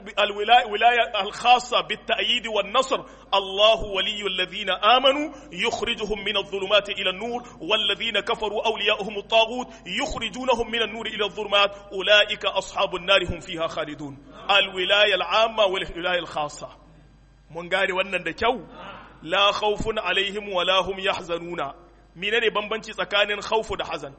wilaya al-khassa bit ta'yid wan nasr Allahu waliyul ladina amanu yukhrijuhum min adh-dhulumati ila an-nur wal ladina kafaru awliya'uhum at-taghut yukhrijunahum min an-nur ila adh-dhulumat ulaika ashabun nar hum fiha khalidun al-wilaya al-amma wal wilaya al-khassa mun gane wannan da kyau la khawfun alaihim wa la hum yahzanuna menene bambanci tsakanin khawfu da hazan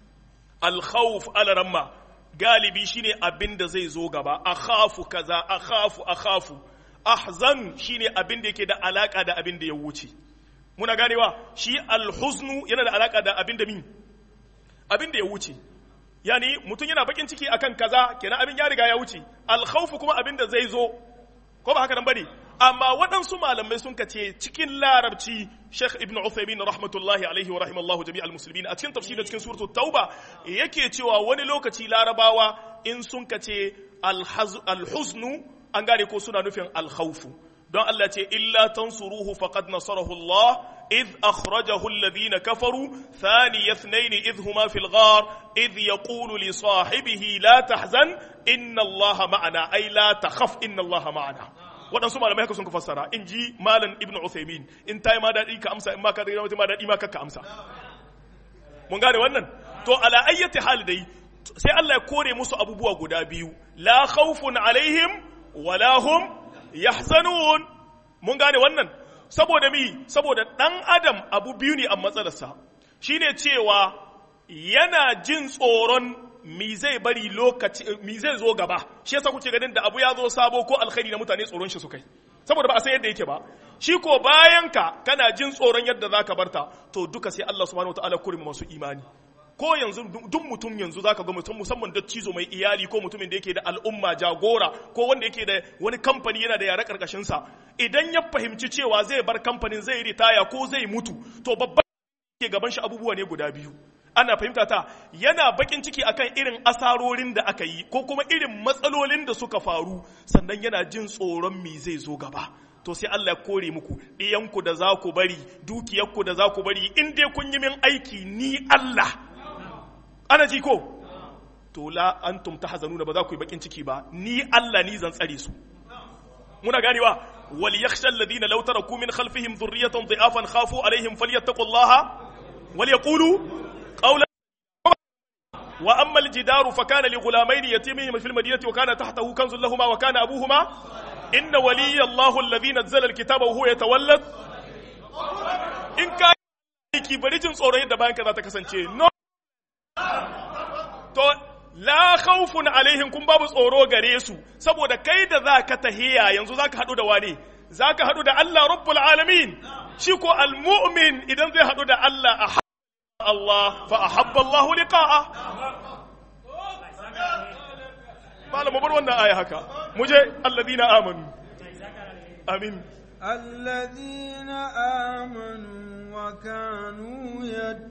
al khawf ala ramma galibi shine abin da zai zo gaba akhafu kaza akhafu akhafu ahzan shine abin da yake da alaka da abin da ya wuce muna ganewa shi al huznu yana da alaka da abin da min abin da ya wuce yani mutum yana bakin ciki akan kaza kenan abin ya riga ya wuce al khawfu kuma abin da zai zo ko ba haka nan bane amma waɗansu malamai sun kace cikin larabci Sheikh Ibn Uthaymeen rahmatullahi alaihi wa rahimallahu jami'al muslimin a cikin tafsirin cikin suratul Tauba yake cewa wani lokaci larabawa in sun kace al-huznu an gane ko suna nufin al-khawfu don Allah ce illa tansuruhu faqad nasarahu Allah إذ أخرجه الذين كفروا ثاني اثنين إذ هما في الغار إذ يقول لصاحبه لا تحزن إن الله معنا أي لا تخف إن الله معنا waɗansu malamai haka sun ka fassara in ji malam ibn Uthaymin in ta yi ma daɗi ka amsa in ma ka daɗi ma daɗi ma ka amsa mun gane wannan to ala ayyati hal dai sai Allah ya kore musu abubuwa guda biyu la khawfun alaihim wala hum yahzanun mun gane wannan saboda mi saboda dan adam abu biyu ne a matsalarsa shine cewa yana jin tsoron mi zai bari lokaci mi zai zo gaba shi yasa kuke ganin da abu ya zo sabo ko alkhairi na mutane tsoron shi su kai saboda ba a san yadda yake ba shi ko bayan ka kana jin tsoron yadda zaka barta to duka sai Allah subhanahu wataala kurmi masu imani ko yanzu duk mutum yanzu zaka ga mutum musamman da cizo mai iyali ko mutumin da yake da al'umma jagora ko wanda yake da wani kamfani yana da yare karkashin sa idan ya fahimci cewa zai bar kamfanin zai ritaya ko zai mutu to babban ke gaban shi abubuwa ne guda biyu ana fahimta ta yana bakin ciki akan irin asarorin da aka yi ko kuma irin matsalolin da suka faru sannan yana jin tsoron me zai zo gaba to sai Allah ya kore muku ɗiyanku da za ku bari dukiyarku da za ku bari in dai kun yi min aiki ni Allah ana ji ko to la antum tahzanuna ba za ku yi bakin ciki ba ni Allah ni zan tsare su muna ganewa wal yakhsha alladhina law taraku min khalfihim dhurriyatan dha'afan khafu alaihim falyattaqullaha wal yaqulu qawlan wa amma al jidaru fa kana li ghulamayn yatimin fil madinati wa kana tahtahu kanzun lahumu wa kana abuhuma inna waliyya Allahu alladhi nazzala al kitaba wa huwa yatawalla in ka ki bari jin tsoron yadda bayan ka za ta kasance no to la khawfun alaihim kun babu tsoro gare su saboda kai da zaka tahiya yanzu zaka hadu da wane zaka hadu da Allah rabbul alamin shi ko almu'min idan zai hadu da Allah a Allah fa ahabba Allah liqa'a malamu bar wannan aya haka muje alladina amanu amin الذين آمنوا وكانوا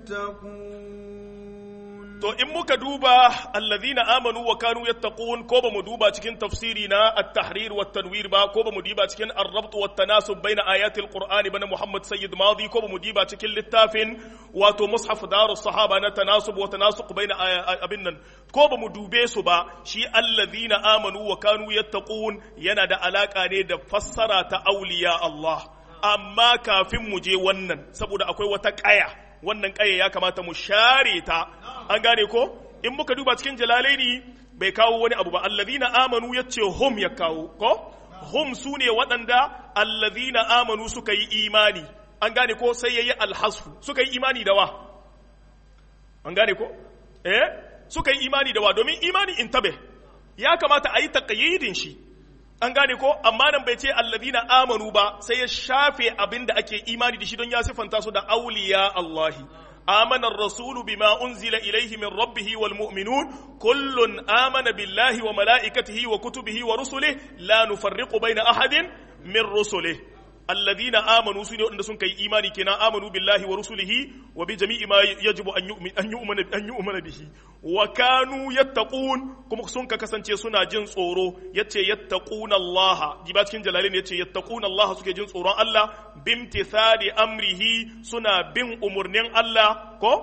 يتقون To in muka duba allazina amanu wa kanu yattaqun ko ba mu duba cikin tafsiri na at-tahrir wa tanwir ba ko ba mu diba cikin ar-rabt wa tanasub baina ayati al-qur'ani bana Muhammad Sayyid Madi ko ba mu diba cikin littafin wato mushaf darus sahaba na tanasub wa tanasuq baina abin nan ko ba mu dube su ba shi allazina amanu wa kanu yattaqun yana da alaka ne da fassara ta auliya Allah amma kafin mu je wannan saboda akwai wata kaya wannan ƙaye ya kamata mu share ta an gane ko in muka duba cikin jalalaini bai kawo wani abu ba allazina amanu yace hum ya kawo ko hum su ne waɗanda allazina amanu suka yi imani an gane ko sai yayi alhasfu suka yi imani da wa an gane ko eh suka yi imani da wa domin imani in tabe ya kamata a yi taqyidin shi an gane ko amma nan bai ce allazina amanu ba sai ya shafe abin da ake imani da shi don ya sifanta su da auliya Allahi آمن الرسول بما أنزل إليه من ربه والمؤمنون كل آمن بالله وملائكته وكتبه ورسله لا نفرق بين أحد من رسله الذين آمنوا سنة أن سنك إيماني كنا آمنوا بالله ورسله وبجميع ما يجب أن يؤمن أن يؤمن أن يؤمن به وكانوا يتقون كم سنك كسنتي سنة جنس أورو يتي يتقون الله جبات كن جلالين يتي يتقون الله سكي جنس أورو الله بامتثال أمره سنة بن أمرنين الله كو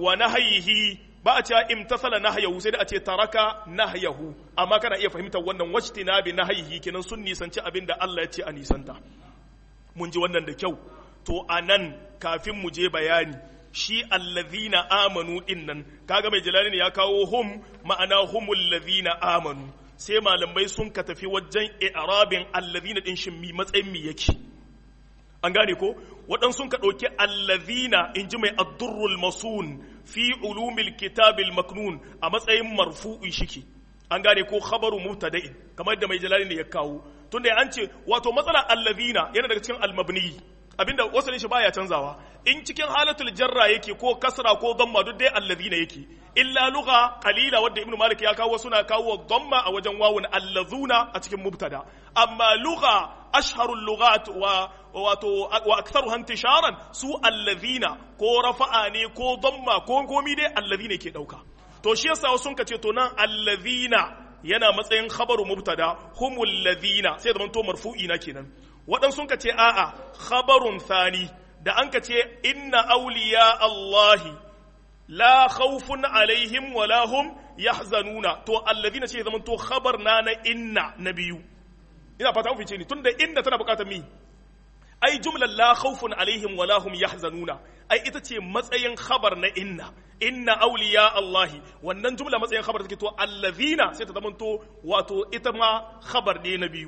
ونهيه ba a cewa imtasala nahyahu sai da a ce taraka nahyahu amma kana iya fahimtar wannan wajtina bi nahyihi kenan sun nisanci abin da Allah ya ce a nisanta mun ji wannan da kyau to a nan kafin mu je bayani shi allazina amanu din nan kaga mai jalali ne ya kawo hum ma'ana humul ladhina amanu sai malamai sun ka tafi wajen i'rabin allazina din shin mi matsayin mi yake an gane ko waɗansu sun ka ɗauki allazina in ji mai addurrul masun fi ulumil kitabil maknun a matsayin marfu'i shiki an gane ko khabaru mubtada'in kamar da mai jalali ne ya kawo tunda an ce wato matsala allazina yana daga cikin almabni abinda wasalin shi baya canzawa in cikin halatul jarra yake ko kasra ko dhamma duk dai allazina yake illa lugha qalila wadda ibnu malik ya kawo suna kawo dhamma a wajen wawun allazuna a cikin mubtada amma lugha ashharul lughat wa wato wa aktharuha intisharan su allazina ko rafa'a ne ko dhamma ko komi dai allazina ke dauka to shi yasa sun ka ce to nan allazina yana matsayin khabaru mubtada humul ladina sai zaman to marfu'i na kenan waɗansu sun ka ce a'a khabarun thani da an ka ce inna awliya Allahi la khawfun alaihim wa la hum yahzanuna to alladina ce zaman to khabar na na inna na biyu ina fata fice ni tunda inna tana bukatar mi ai jumlar la khawfun alaihim wa la hum yahzanuna ai ita ce matsayin khabar na inna inna awliya Allahi wannan jumla matsayin khabar take to allazina sai ta zamanto wato ita ma khabar ne na biyu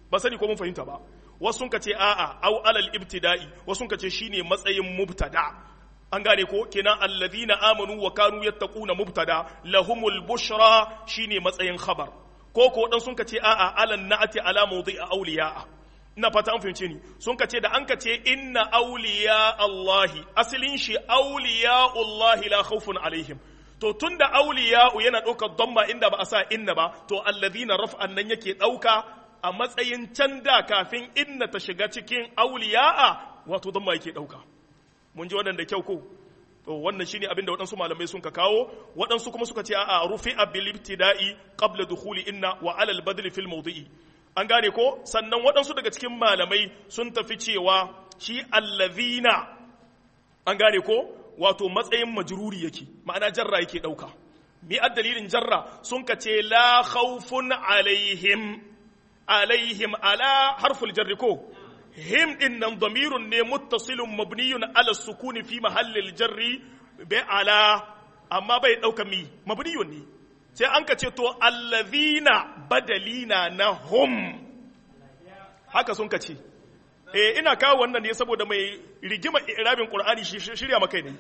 ba sani ko mun fahimta ba wasu sun ce a'a au alal ibtida'i wasu sun ce shine matsayin mubtada an gane ko kenan alladhina amanu wa kanu yattaquna mubtada lahumul bushra shine matsayin khabar ko ko dan sun ce a'a alan na'ati ala mawdi'a awliya'a ina fata an fahimce ni sun ce da an ce inna awliya Allahi asalin shi awliya Allahi la khawfun alaihim to tunda awliya'u yana ɗaukar damma inda ba a sa inna ba to alladhina raf'an nan yake ɗauka a matsayin can da kafin inna ta shiga cikin auliya'a wato don ma yake ɗauka mun ji waɗanda kyau ko to wannan shine abin da waɗansu malamai sun ka kawo waɗansu kuma suka ce a rufi a bil ibtida'i qabla dukhuli inna wa alal badli fil mawdi'i an gane ko sannan waɗansu daga cikin malamai sun tafi cewa shi allazina an gane ko wato matsayin majruri yake ma'ana jarra yake ɗauka mi dalilin jarra sun ka ce la khawfun alaihim alaihim ala harful jarri ko him din nan damirun ne muttasilun mabniyun ala sukuni fi mahallil jarri bai ala amma bai dauka mi mabniyun ne sai an ka ce to allazina badalina na hum haka sun ka ce eh ina kawo wannan ne saboda mai rigima irabin qur'ani shirya maka ne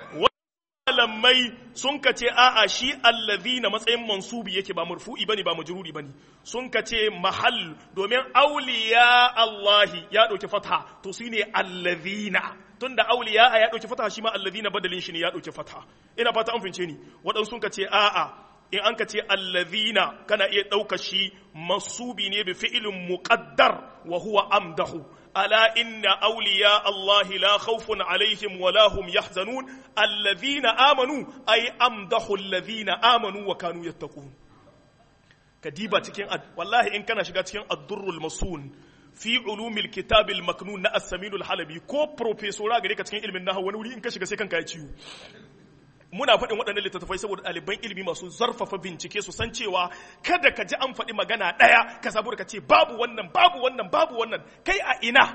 malamai sun ka ce a'a shi allazina matsayin mansubi yake ba marfu'i bane ba majruri bane sun ka ce mahall domin auliya Allahi ya dauki fatha to shine allazina tunda auliya ya dauki fatha shi ma allazina badalin shi ne ya dauki fatha ina fata an fince ni waɗansu sun ka ce a'a in an ka ce allazina kana iya ɗauka shi masubi ne bi fi'ilin muqaddar wa huwa amdahu ألا إن أولياء الله لا خوف عليهم ولا هم يحزنون الذين آمنوا أي أمدحوا الذين آمنوا وكانوا يتقون كديبة تكين أد... والله إن كان شغا تكين الدر المصون في علوم الكتاب المكنون نا السمين الحلبي كو بروفيسورا غريكا تكين علم النحو ونولي إن كان شغا سيكن كايتيو muna faɗin waɗannan littattafai saboda ɗaliban ilimi masu zarfafa bincike su san cewa kada ka ji an faɗi magana ɗaya ka saboda ka ce babu wannan babu wannan babu wannan kai a ina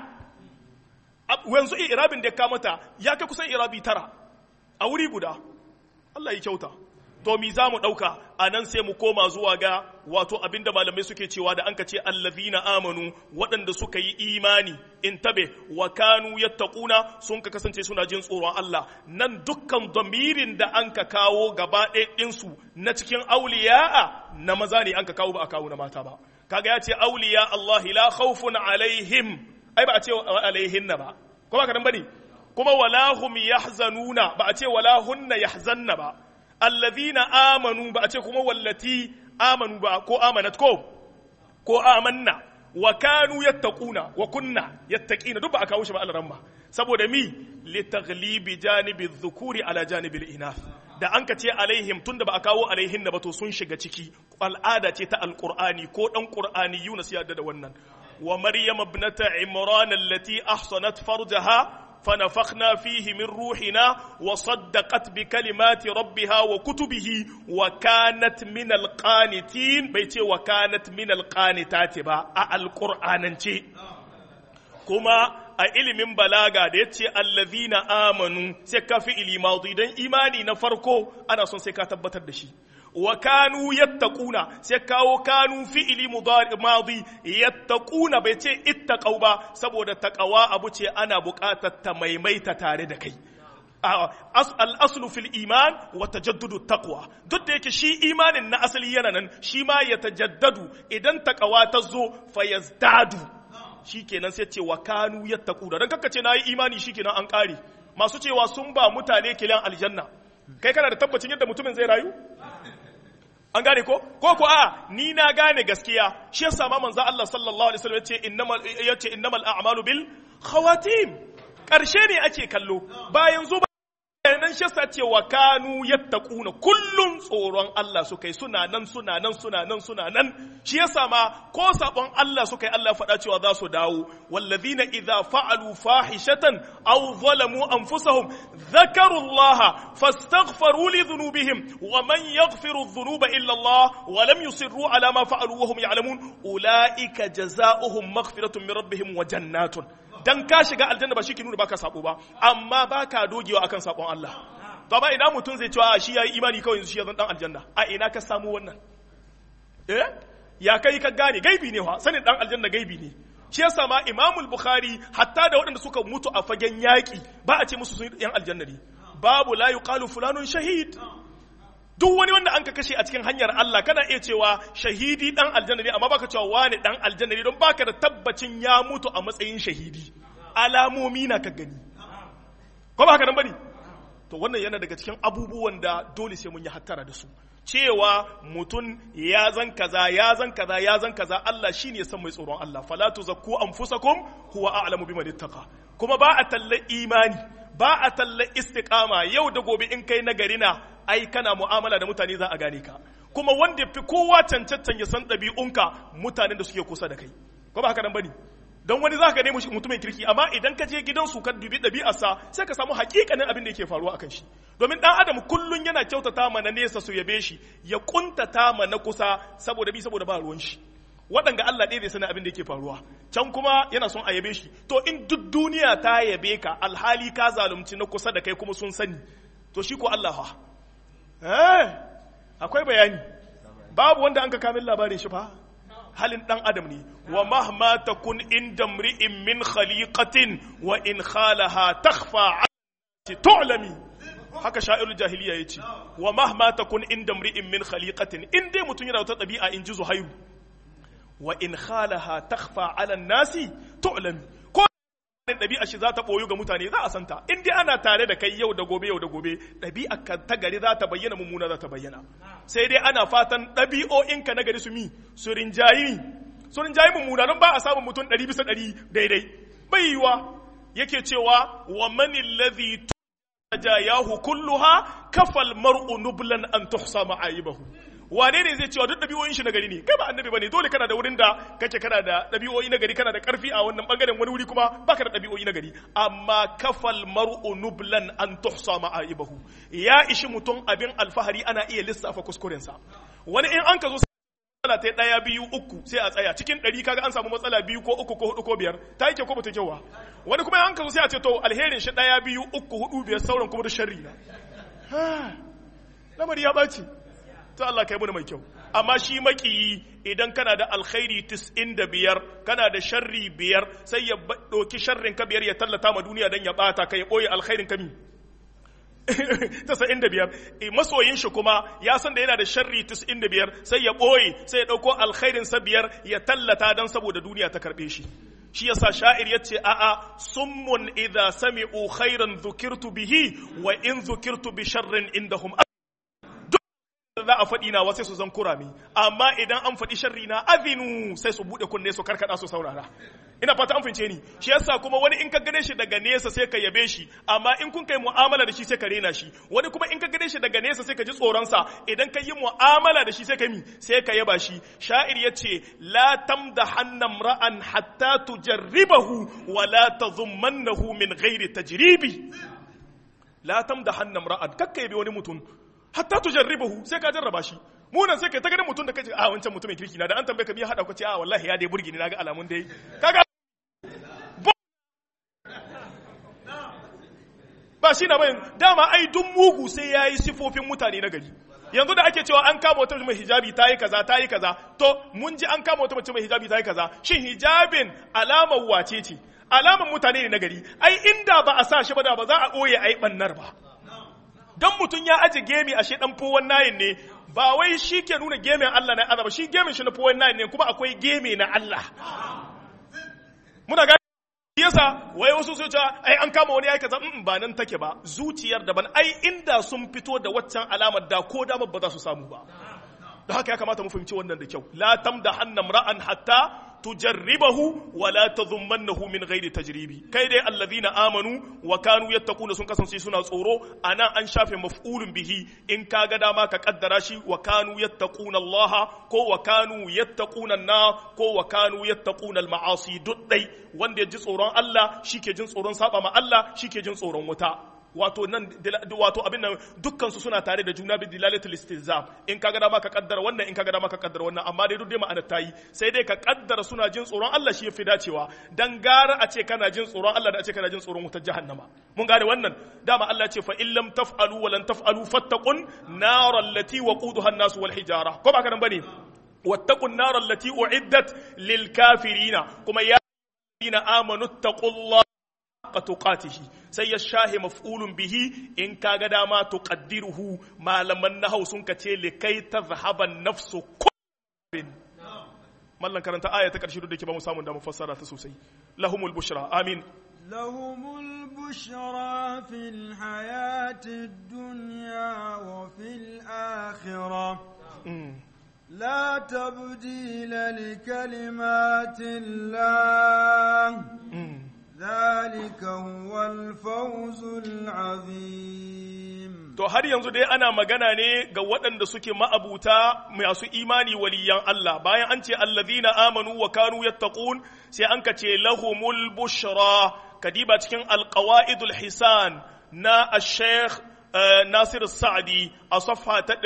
yanzu irabin da ya kamata ya kai kusan irabi tara a wuri guda Allah ya kyauta to mi za mu ɗauka a nan sai mu koma zuwa ga wato abinda malamai suke cewa da an ka ce allazina amanu waɗanda suka yi imani in tabe wa kanu yattaquna sun ka kasance suna jin tsoron Allah nan dukkan damirin da an ka kawo gaba ɗinsu na cikin auliya'a na maza ne an ka kawo ba a kawo na mata ba kaga ya ce auliya Allah la khawfun alaihim ai ba a ce alaihinna ba ko ba ka nan bane kuma wala hum yahzanuna ba a ce wala hunna yahzanna ba allazina amanu ba a ce kuma wallati amanu ba ko amanat ko ko amanna wa kanu yattaquna wa kunna yattaqina duk ba a kawo shi ba alaramma saboda mi li taghlibi janibi dhukuri ala janibi inath da an ka ce alaihim tunda ba a kawo alaihin ba to sun shiga ciki al'ada ce ta alqur'ani ko dan qur'ani yunus ya da wannan wa maryam ibnata imran allati ahsanat farjaha فنفخنا فيه من روحنا وصدقت بكلمات ربها وكتبه وكانت من القانتين بيتي وكانت من القانتات با القرآن كما a ilimin balaga da ya ce allazina amanu sai ka fi ilimadi don imani na farko ana son sai ka tabbatar da shi wa kanu yattaquna sai kawo kanu fi'ili madi yattaquna bai ce ittaqau ba saboda taqawa abu ce ana buƙatar ta maimaita tare da kai al'aslu fil iman wa tajaddudu taqwa duk da yake shi imanin na asali yana nan shi ma ya tajaddadu idan taqawa ta zo fa yazdadu shikenan sai ce wa kanu yattaquna dan kaka ce nayi imani shikenan an kare masu cewa sun ba mutane kilan aljanna kai kana da tabbacin yadda mutumin zai rayu an gane ko ko ko a ni na gane gaskiya shi yasa ma manzo Allah sallallahu alaihi wasallam yace innamal yace innamal a'malu bil khawatim karshe ne ake kallo bayan zuba nan shi yasa ce wa kanu yattaquna kullun tsoron Allah suka yi suna nan suna nan suna nan suna nan shi yasa ma ko sabon Allah suka yi Allah faɗa cewa za su dawo wallazina idza fa'alu fahishatan aw zalamu anfusahum dhakaru Allah fastaghfaru li dhunubihim wa man yaghfiru dhunuba illa Allah wa lam yusirru ala ma fa'alu wa hum ya'lamun ulaika jazaohum maghfiratun min rabbihim wa jannatun dan ka shiga aljanna ba shi ke nuna baka sabo ba amma baka dogewa akan sabon Allah to ba ina mutum zai cewa shi yayi imani kawai yanzu shi ya zan dan aljanna a ina ka samu wannan eh ya kai ka gane gaibi ne fa sanin dan aljanna gaibi ne shi yasa ma imamul bukhari hatta da waɗanda suka mutu a fagen yaƙi ba a ce musu sun yan aljanna ne babu la yuqalu fulanun shahid duk wani wanda an ka kashe a cikin hanyar Allah kana iya cewa shahidi dan aljanna ne amma baka cewa wani dan aljanna ne don baka da tabbacin ya mutu a matsayin shahidi alamomi na ka gani ko ba haka nan bane to wannan yana daga cikin abubuwan da dole sai mun yi hattara da su cewa mutum ya zan kaza ya zan kaza ya zan kaza Allah shine ya san mai tsoron Allah fala tuzakku anfusakum huwa a'lamu biman ittaqa kuma ba a talla imani ba a talla istiqama yau da gobe in kai nagari na ai kana mu'amala da mutane za a gane ka kuma wanda fi kowa cancantan ya san ɗabi'unka mutanen da suke kusa da kai ko ba haka nan bane don wani za ka nemi mutumin kirki amma idan ka je gidansu ka dubi ɗabi'arsa sai ka samu hakikanin abin da yake faruwa akan shi domin ɗan adam kullun yana kyautata ma na nesa su yabe shi ya kuntata ma na kusa saboda bi saboda ba ruwan shi waɗanga Allah ɗaya zai sani abin da yake faruwa can kuma yana son a yabe shi to in duk duniya ta yabe ka alhali ka zalunci na kusa da kai kuma sun sani to shi ko Allah fa eh akwai bayani babu wanda an ka kamin labarin shi fa halin ɗan adam ne wa mahma takun inda mri'in min khaliqatin wa in khalaha takhfa tu'lami haka sha'irul jahiliya yace wa mahma takun inda mri'in min khaliqatin in dai mutun yana wata ɗabi'a in ji zuhairu wa in khalaha takhfa 'ala nasi tu'lami ko ɗabi'a shi za ta ɓoyu ga mutane za a santa in dai ana tare da kai yau da gobe yau da gobe ɗabi'a ka ta gari za ta bayyana mummuna za ta bayyana sai dai ana fatan ɗabi'o'inka na gari su mi su rinjayi su rinjayi mummuna don ba a samun mutum ɗari bisa ɗari daidai bai yiwa yake cewa wa mani ladhi tajayahu kulluha kafal mar'u nublan an tuhsa ma'ayibahu wane ne zai cewa duk ɗabi'o'in shi na gari ne kai ba annabi bane dole kana da wurin da kake kana da ɗabi'o'i na gari kana da ƙarfi a wannan bangaren wani wuri kuma baka da ɗabi'o'i na gari amma kafal mar'u nublan an tuhsa ma'aibahu ya ishi mutum abin alfahari ana iya lissafa kuskuren sa wani in an ka zo matsala ta ɗaya biyu uku sai a tsaya cikin ɗari kaga an samu matsala biyu ko uku ko hudu ko biyar ta yi kyau ko bata kyau wani kuma an ka zo sai a ce to alherin shi ɗaya biyu uku hudu biyar sauran kuma da sharri na lamari ya ɓaci to Allah kai mana mai kyau amma shi makiyi idan kana da alkhairi biyar kana da sharri biyar sai ya ɗauki sharrin ka biyar ya tallata ma duniya don ya ɓata ka ya ɓoye alkhairin ka mi biyar masoyin shi kuma ya san da yana da sharri biyar sai ya ɓoye sai ya ɗauko alkhairin sa biyar ya tallata don saboda duniya ta karɓe shi shi yasa sha'ir yace a'a summun idza sami'u khairan dhukirtu bihi wa in dhukirtu bi sharrin indahum za a faɗi na sai su zan kurami amma idan an faɗi sharri na azinu sai su buɗe kunne su karkada su saurara ina fata an fince ni shi yasa kuma wani in ka gane shi daga nesa sai ka yabe shi amma in kun kai mu'amala da shi sai ka rena shi wani kuma in ka gane shi daga nesa sai ka ji tsoron sa idan ka yi mu'amala da shi sai ka mi sai ka yaba shi sha'ir yace la tamdahanna ra'an hatta tujarribahu wa la tadhummannahu min ghairi tajribi la tamdahanna ra'an kakka yabe wani mutum hatta tujarribahu sai ka jarraba shi mu nan sai kai ta ganin mutum da kace a wancan mutumin kirki na da an tambaye ka me hada ku ce a wallahi ya dai burgi ni naga alamun dai kaga ba shi na bayan dama ai duk mugu sai yayi sifofin mutane na gari yanzu da ake cewa an kama wata mai hijabi ta yi kaza ta yi kaza to mun ji an kama wata mace mai hijabi ta yi kaza shin hijabin alamar wace ce alamar mutane ne na gari ai inda ba a sa shi ba da ba za a ɓoye ai bannar ba don mutum ya aje gemi ashe dan fowon nayin ne ba wai shi ke nuna gemin Allah na azaba shi gemin shi na fowon nayin ne kuma akwai gemi na Allah muna ga yasa wai wasu su ce ai an kama wani yayi kaza mm, ba nan take ba zuciyar daban ai inda sun fito da waccan alamar da ko da ba za su samu ba da haka ya kamata mu fahimci wannan da kyau la tamdahanna ra'an hatta tujarribahu wa la tadhummannahu min ghairi tajribi kai dai alladhina amanu wa kanu yattaquna sun kasance suna tsoro ana an shafe maf'ulun bihi in ka ga dama ka kaddara shi wa kanu yattaquna Allah ko wa kanu yattaquna na ko wa kanu yattaquna al-ma'asi duddai wanda ya ji tsoron Allah shike jin tsoron saba ma Allah shike jin tsoron wuta wato nan wato abin nan dukkan su suna tare da juna bi dilalatul istilzam in kaga dama ka kaddara wannan in kaga dama ka kaddara wannan amma dai duk dai ma'anar tayi sai dai ka kaddara suna jin tsoron Allah shi yafi dacewa dan gara a ce kana jin tsoron Allah da a ce kana jin tsoron wutar jahannama mun gane wannan dama Allah ya ce fa in lam taf'alu wa lan taf'alu fattaqun nar allati waquduha an-nas wal hijara ko ba ka nan bane wattaqun nar allati uiddat lil kafirina kuma ya ladina amanu taqullaha haqqa tuqatihi sai ya shahe maf'ulun bihi in kaga dama tuqaddiruhu malaman nahau sun kace likai tazhaban nafsu kullin mallan karanta aya ta karshe duk da ke ba mu samu da mu fassara ta sosai lahumul bushra amin لهم البشرى في الحياة الدنيا وفي الآخرة لا تبديل لكلمات الله ذلك هو الفوز العظيم To har yanzu dai ana magana ne ga waɗanda suke ma'abuta masu imani waliyan Allah bayan an ce allazina amanu wa kanu yattaqun sai an ka ce lahumul bushra kadiba cikin alqawaidul hisan na ash-sheikh Nasir Sa'adi a safha ta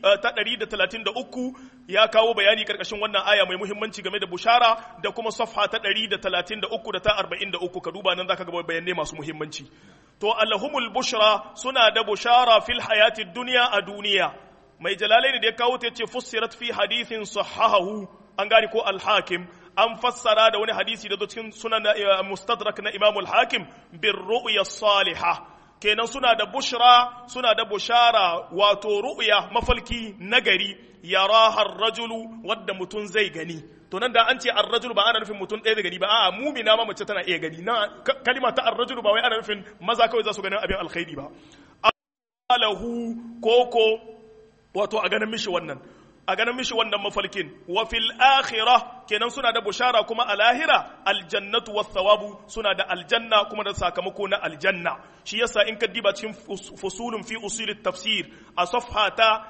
133 ya kawo bayani karkashin wannan aya mai muhimmanci game da bushara da kuma safha ta 133 da ta 43 ka duba nan zaka ga bayanai masu muhimmanci to allahumul bushra suna da bushara fil hayatid dunya a duniya mai jalalaini da ya kawo ta yace fussirat fi hadithin sahahahu an gane ko al-hakim an fassara da wani hadisi da zo cikin sunan mustadrak na imam al-hakim bir ru'ya salihah kenan suna da bushra suna da bushara wato ru'ya mafalki nagari yarahar rajulu wadda mutum zai gani to nan da an ce ar-rajulu ba ana nufin mutum ɗaya da gani ba a'a mumina ma mace tana iya gani na kalima ta ar-rajulu ba wai ana nufin maza kawai za su ganin abin alkhairi ba alahu koko wato a ganin mishi wannan a ganin mishi wannan mafalkin wa fil akhirah kenan suna da bushara kuma a lahira aljannatu was thawabu suna da aljanna kuma da sakamako na aljanna shi yasa in ka diba cikin fusulun fi usulit tafsir a safha ta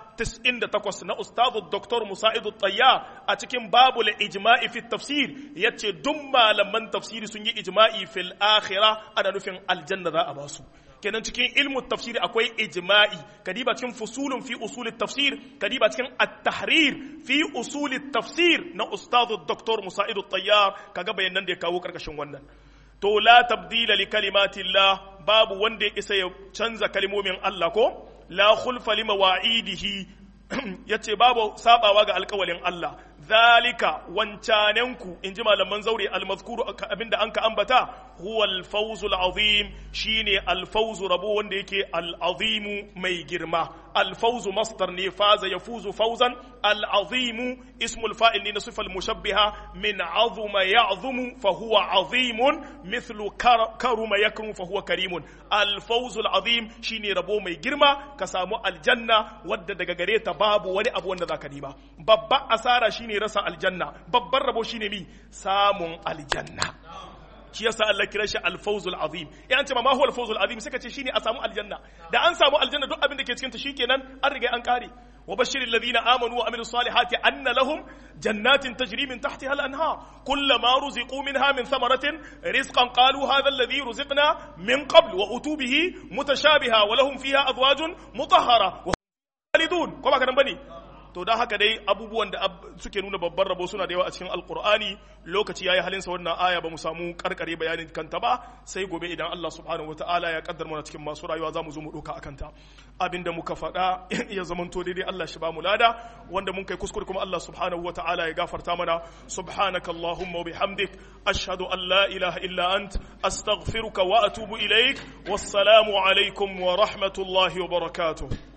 98 na ustadu Dr. Musa'id Tayya a cikin babul ijma'i fi tafsir yace duk malaman tafsiri sun yi ijma'i fil akhirah ana nufin aljanna za a basu kenan cikin ilmu tafsiri akwai ijma'i kadiba cikin fusulun fi usulit tafsir kadiba cikin at-tahrir fi usulit tafsir na ustadu Dr. Musa'id Tayyar kaga bayanan da ya kawo karkashin wannan to la tabdila li kalimatillah babu wanda ya isa ya canza kalmomin Allah ko la khulfa li mawa'idihi yace babu sabawa ga alƙawalin Allah zalika wancanenku in ji malaman zaure almazkuru abinda an ka ambata huwa alfawzu alazim shine alfawzu rabo wanda yake alazimu mai girma alfawzu masdar ne faza yafuzu fawzan alazimu ismul fa'il ne na sifal mushabbiha min azuma ya'zumu fa huwa azimun mithlu karuma yakrum fa huwa karimun alfawzu alazim shine rabo mai girma ka samu aljanna wadda daga gare ta babu wani abu wanda zaka nima babba asara shine rasa aljanna babban rabo shine mi samun aljanna shi yasa Allah kira shi al-fawzul azim in an ce ma huwa al-fawzul azim sai ka ce shine a samu aljanna da an samu aljanna duk abin da ke cikin ta shikenan an riga an kare wa bashiril ladina amanu wa amilus salihati anna lahum jannatin tajri min tahtiha al-anhar kullama ruziqu minha min thamaratin rizqan qalu hadha alladhi ruziqna min qabl wa utubihi mutashabiha wa lahum fiha azwajun mutahhara wa khalidun ko ba kadan bane to don haka dai abubuwan da suke nuna babban rabo suna da yawa a cikin alkur'ani lokaci yayi halinsa wannan aya ba mu samu karkare bayanin kanta ba sai gobe idan Allah subhanahu wataala ya kaddar mana cikin masu rayuwa za mu zo mu doka akan ta abinda muka faɗa ya zamanto daidai Allah shi ba mu lada wanda mun kai kuskure kuma Allah subhanahu wataala ya gafarta mana subhanakallahumma wa bihamdik ashhadu an la ilaha illa ant astaghfiruka wa atubu ilaik wassalamu alaikum wa rahmatullahi wa barakatuh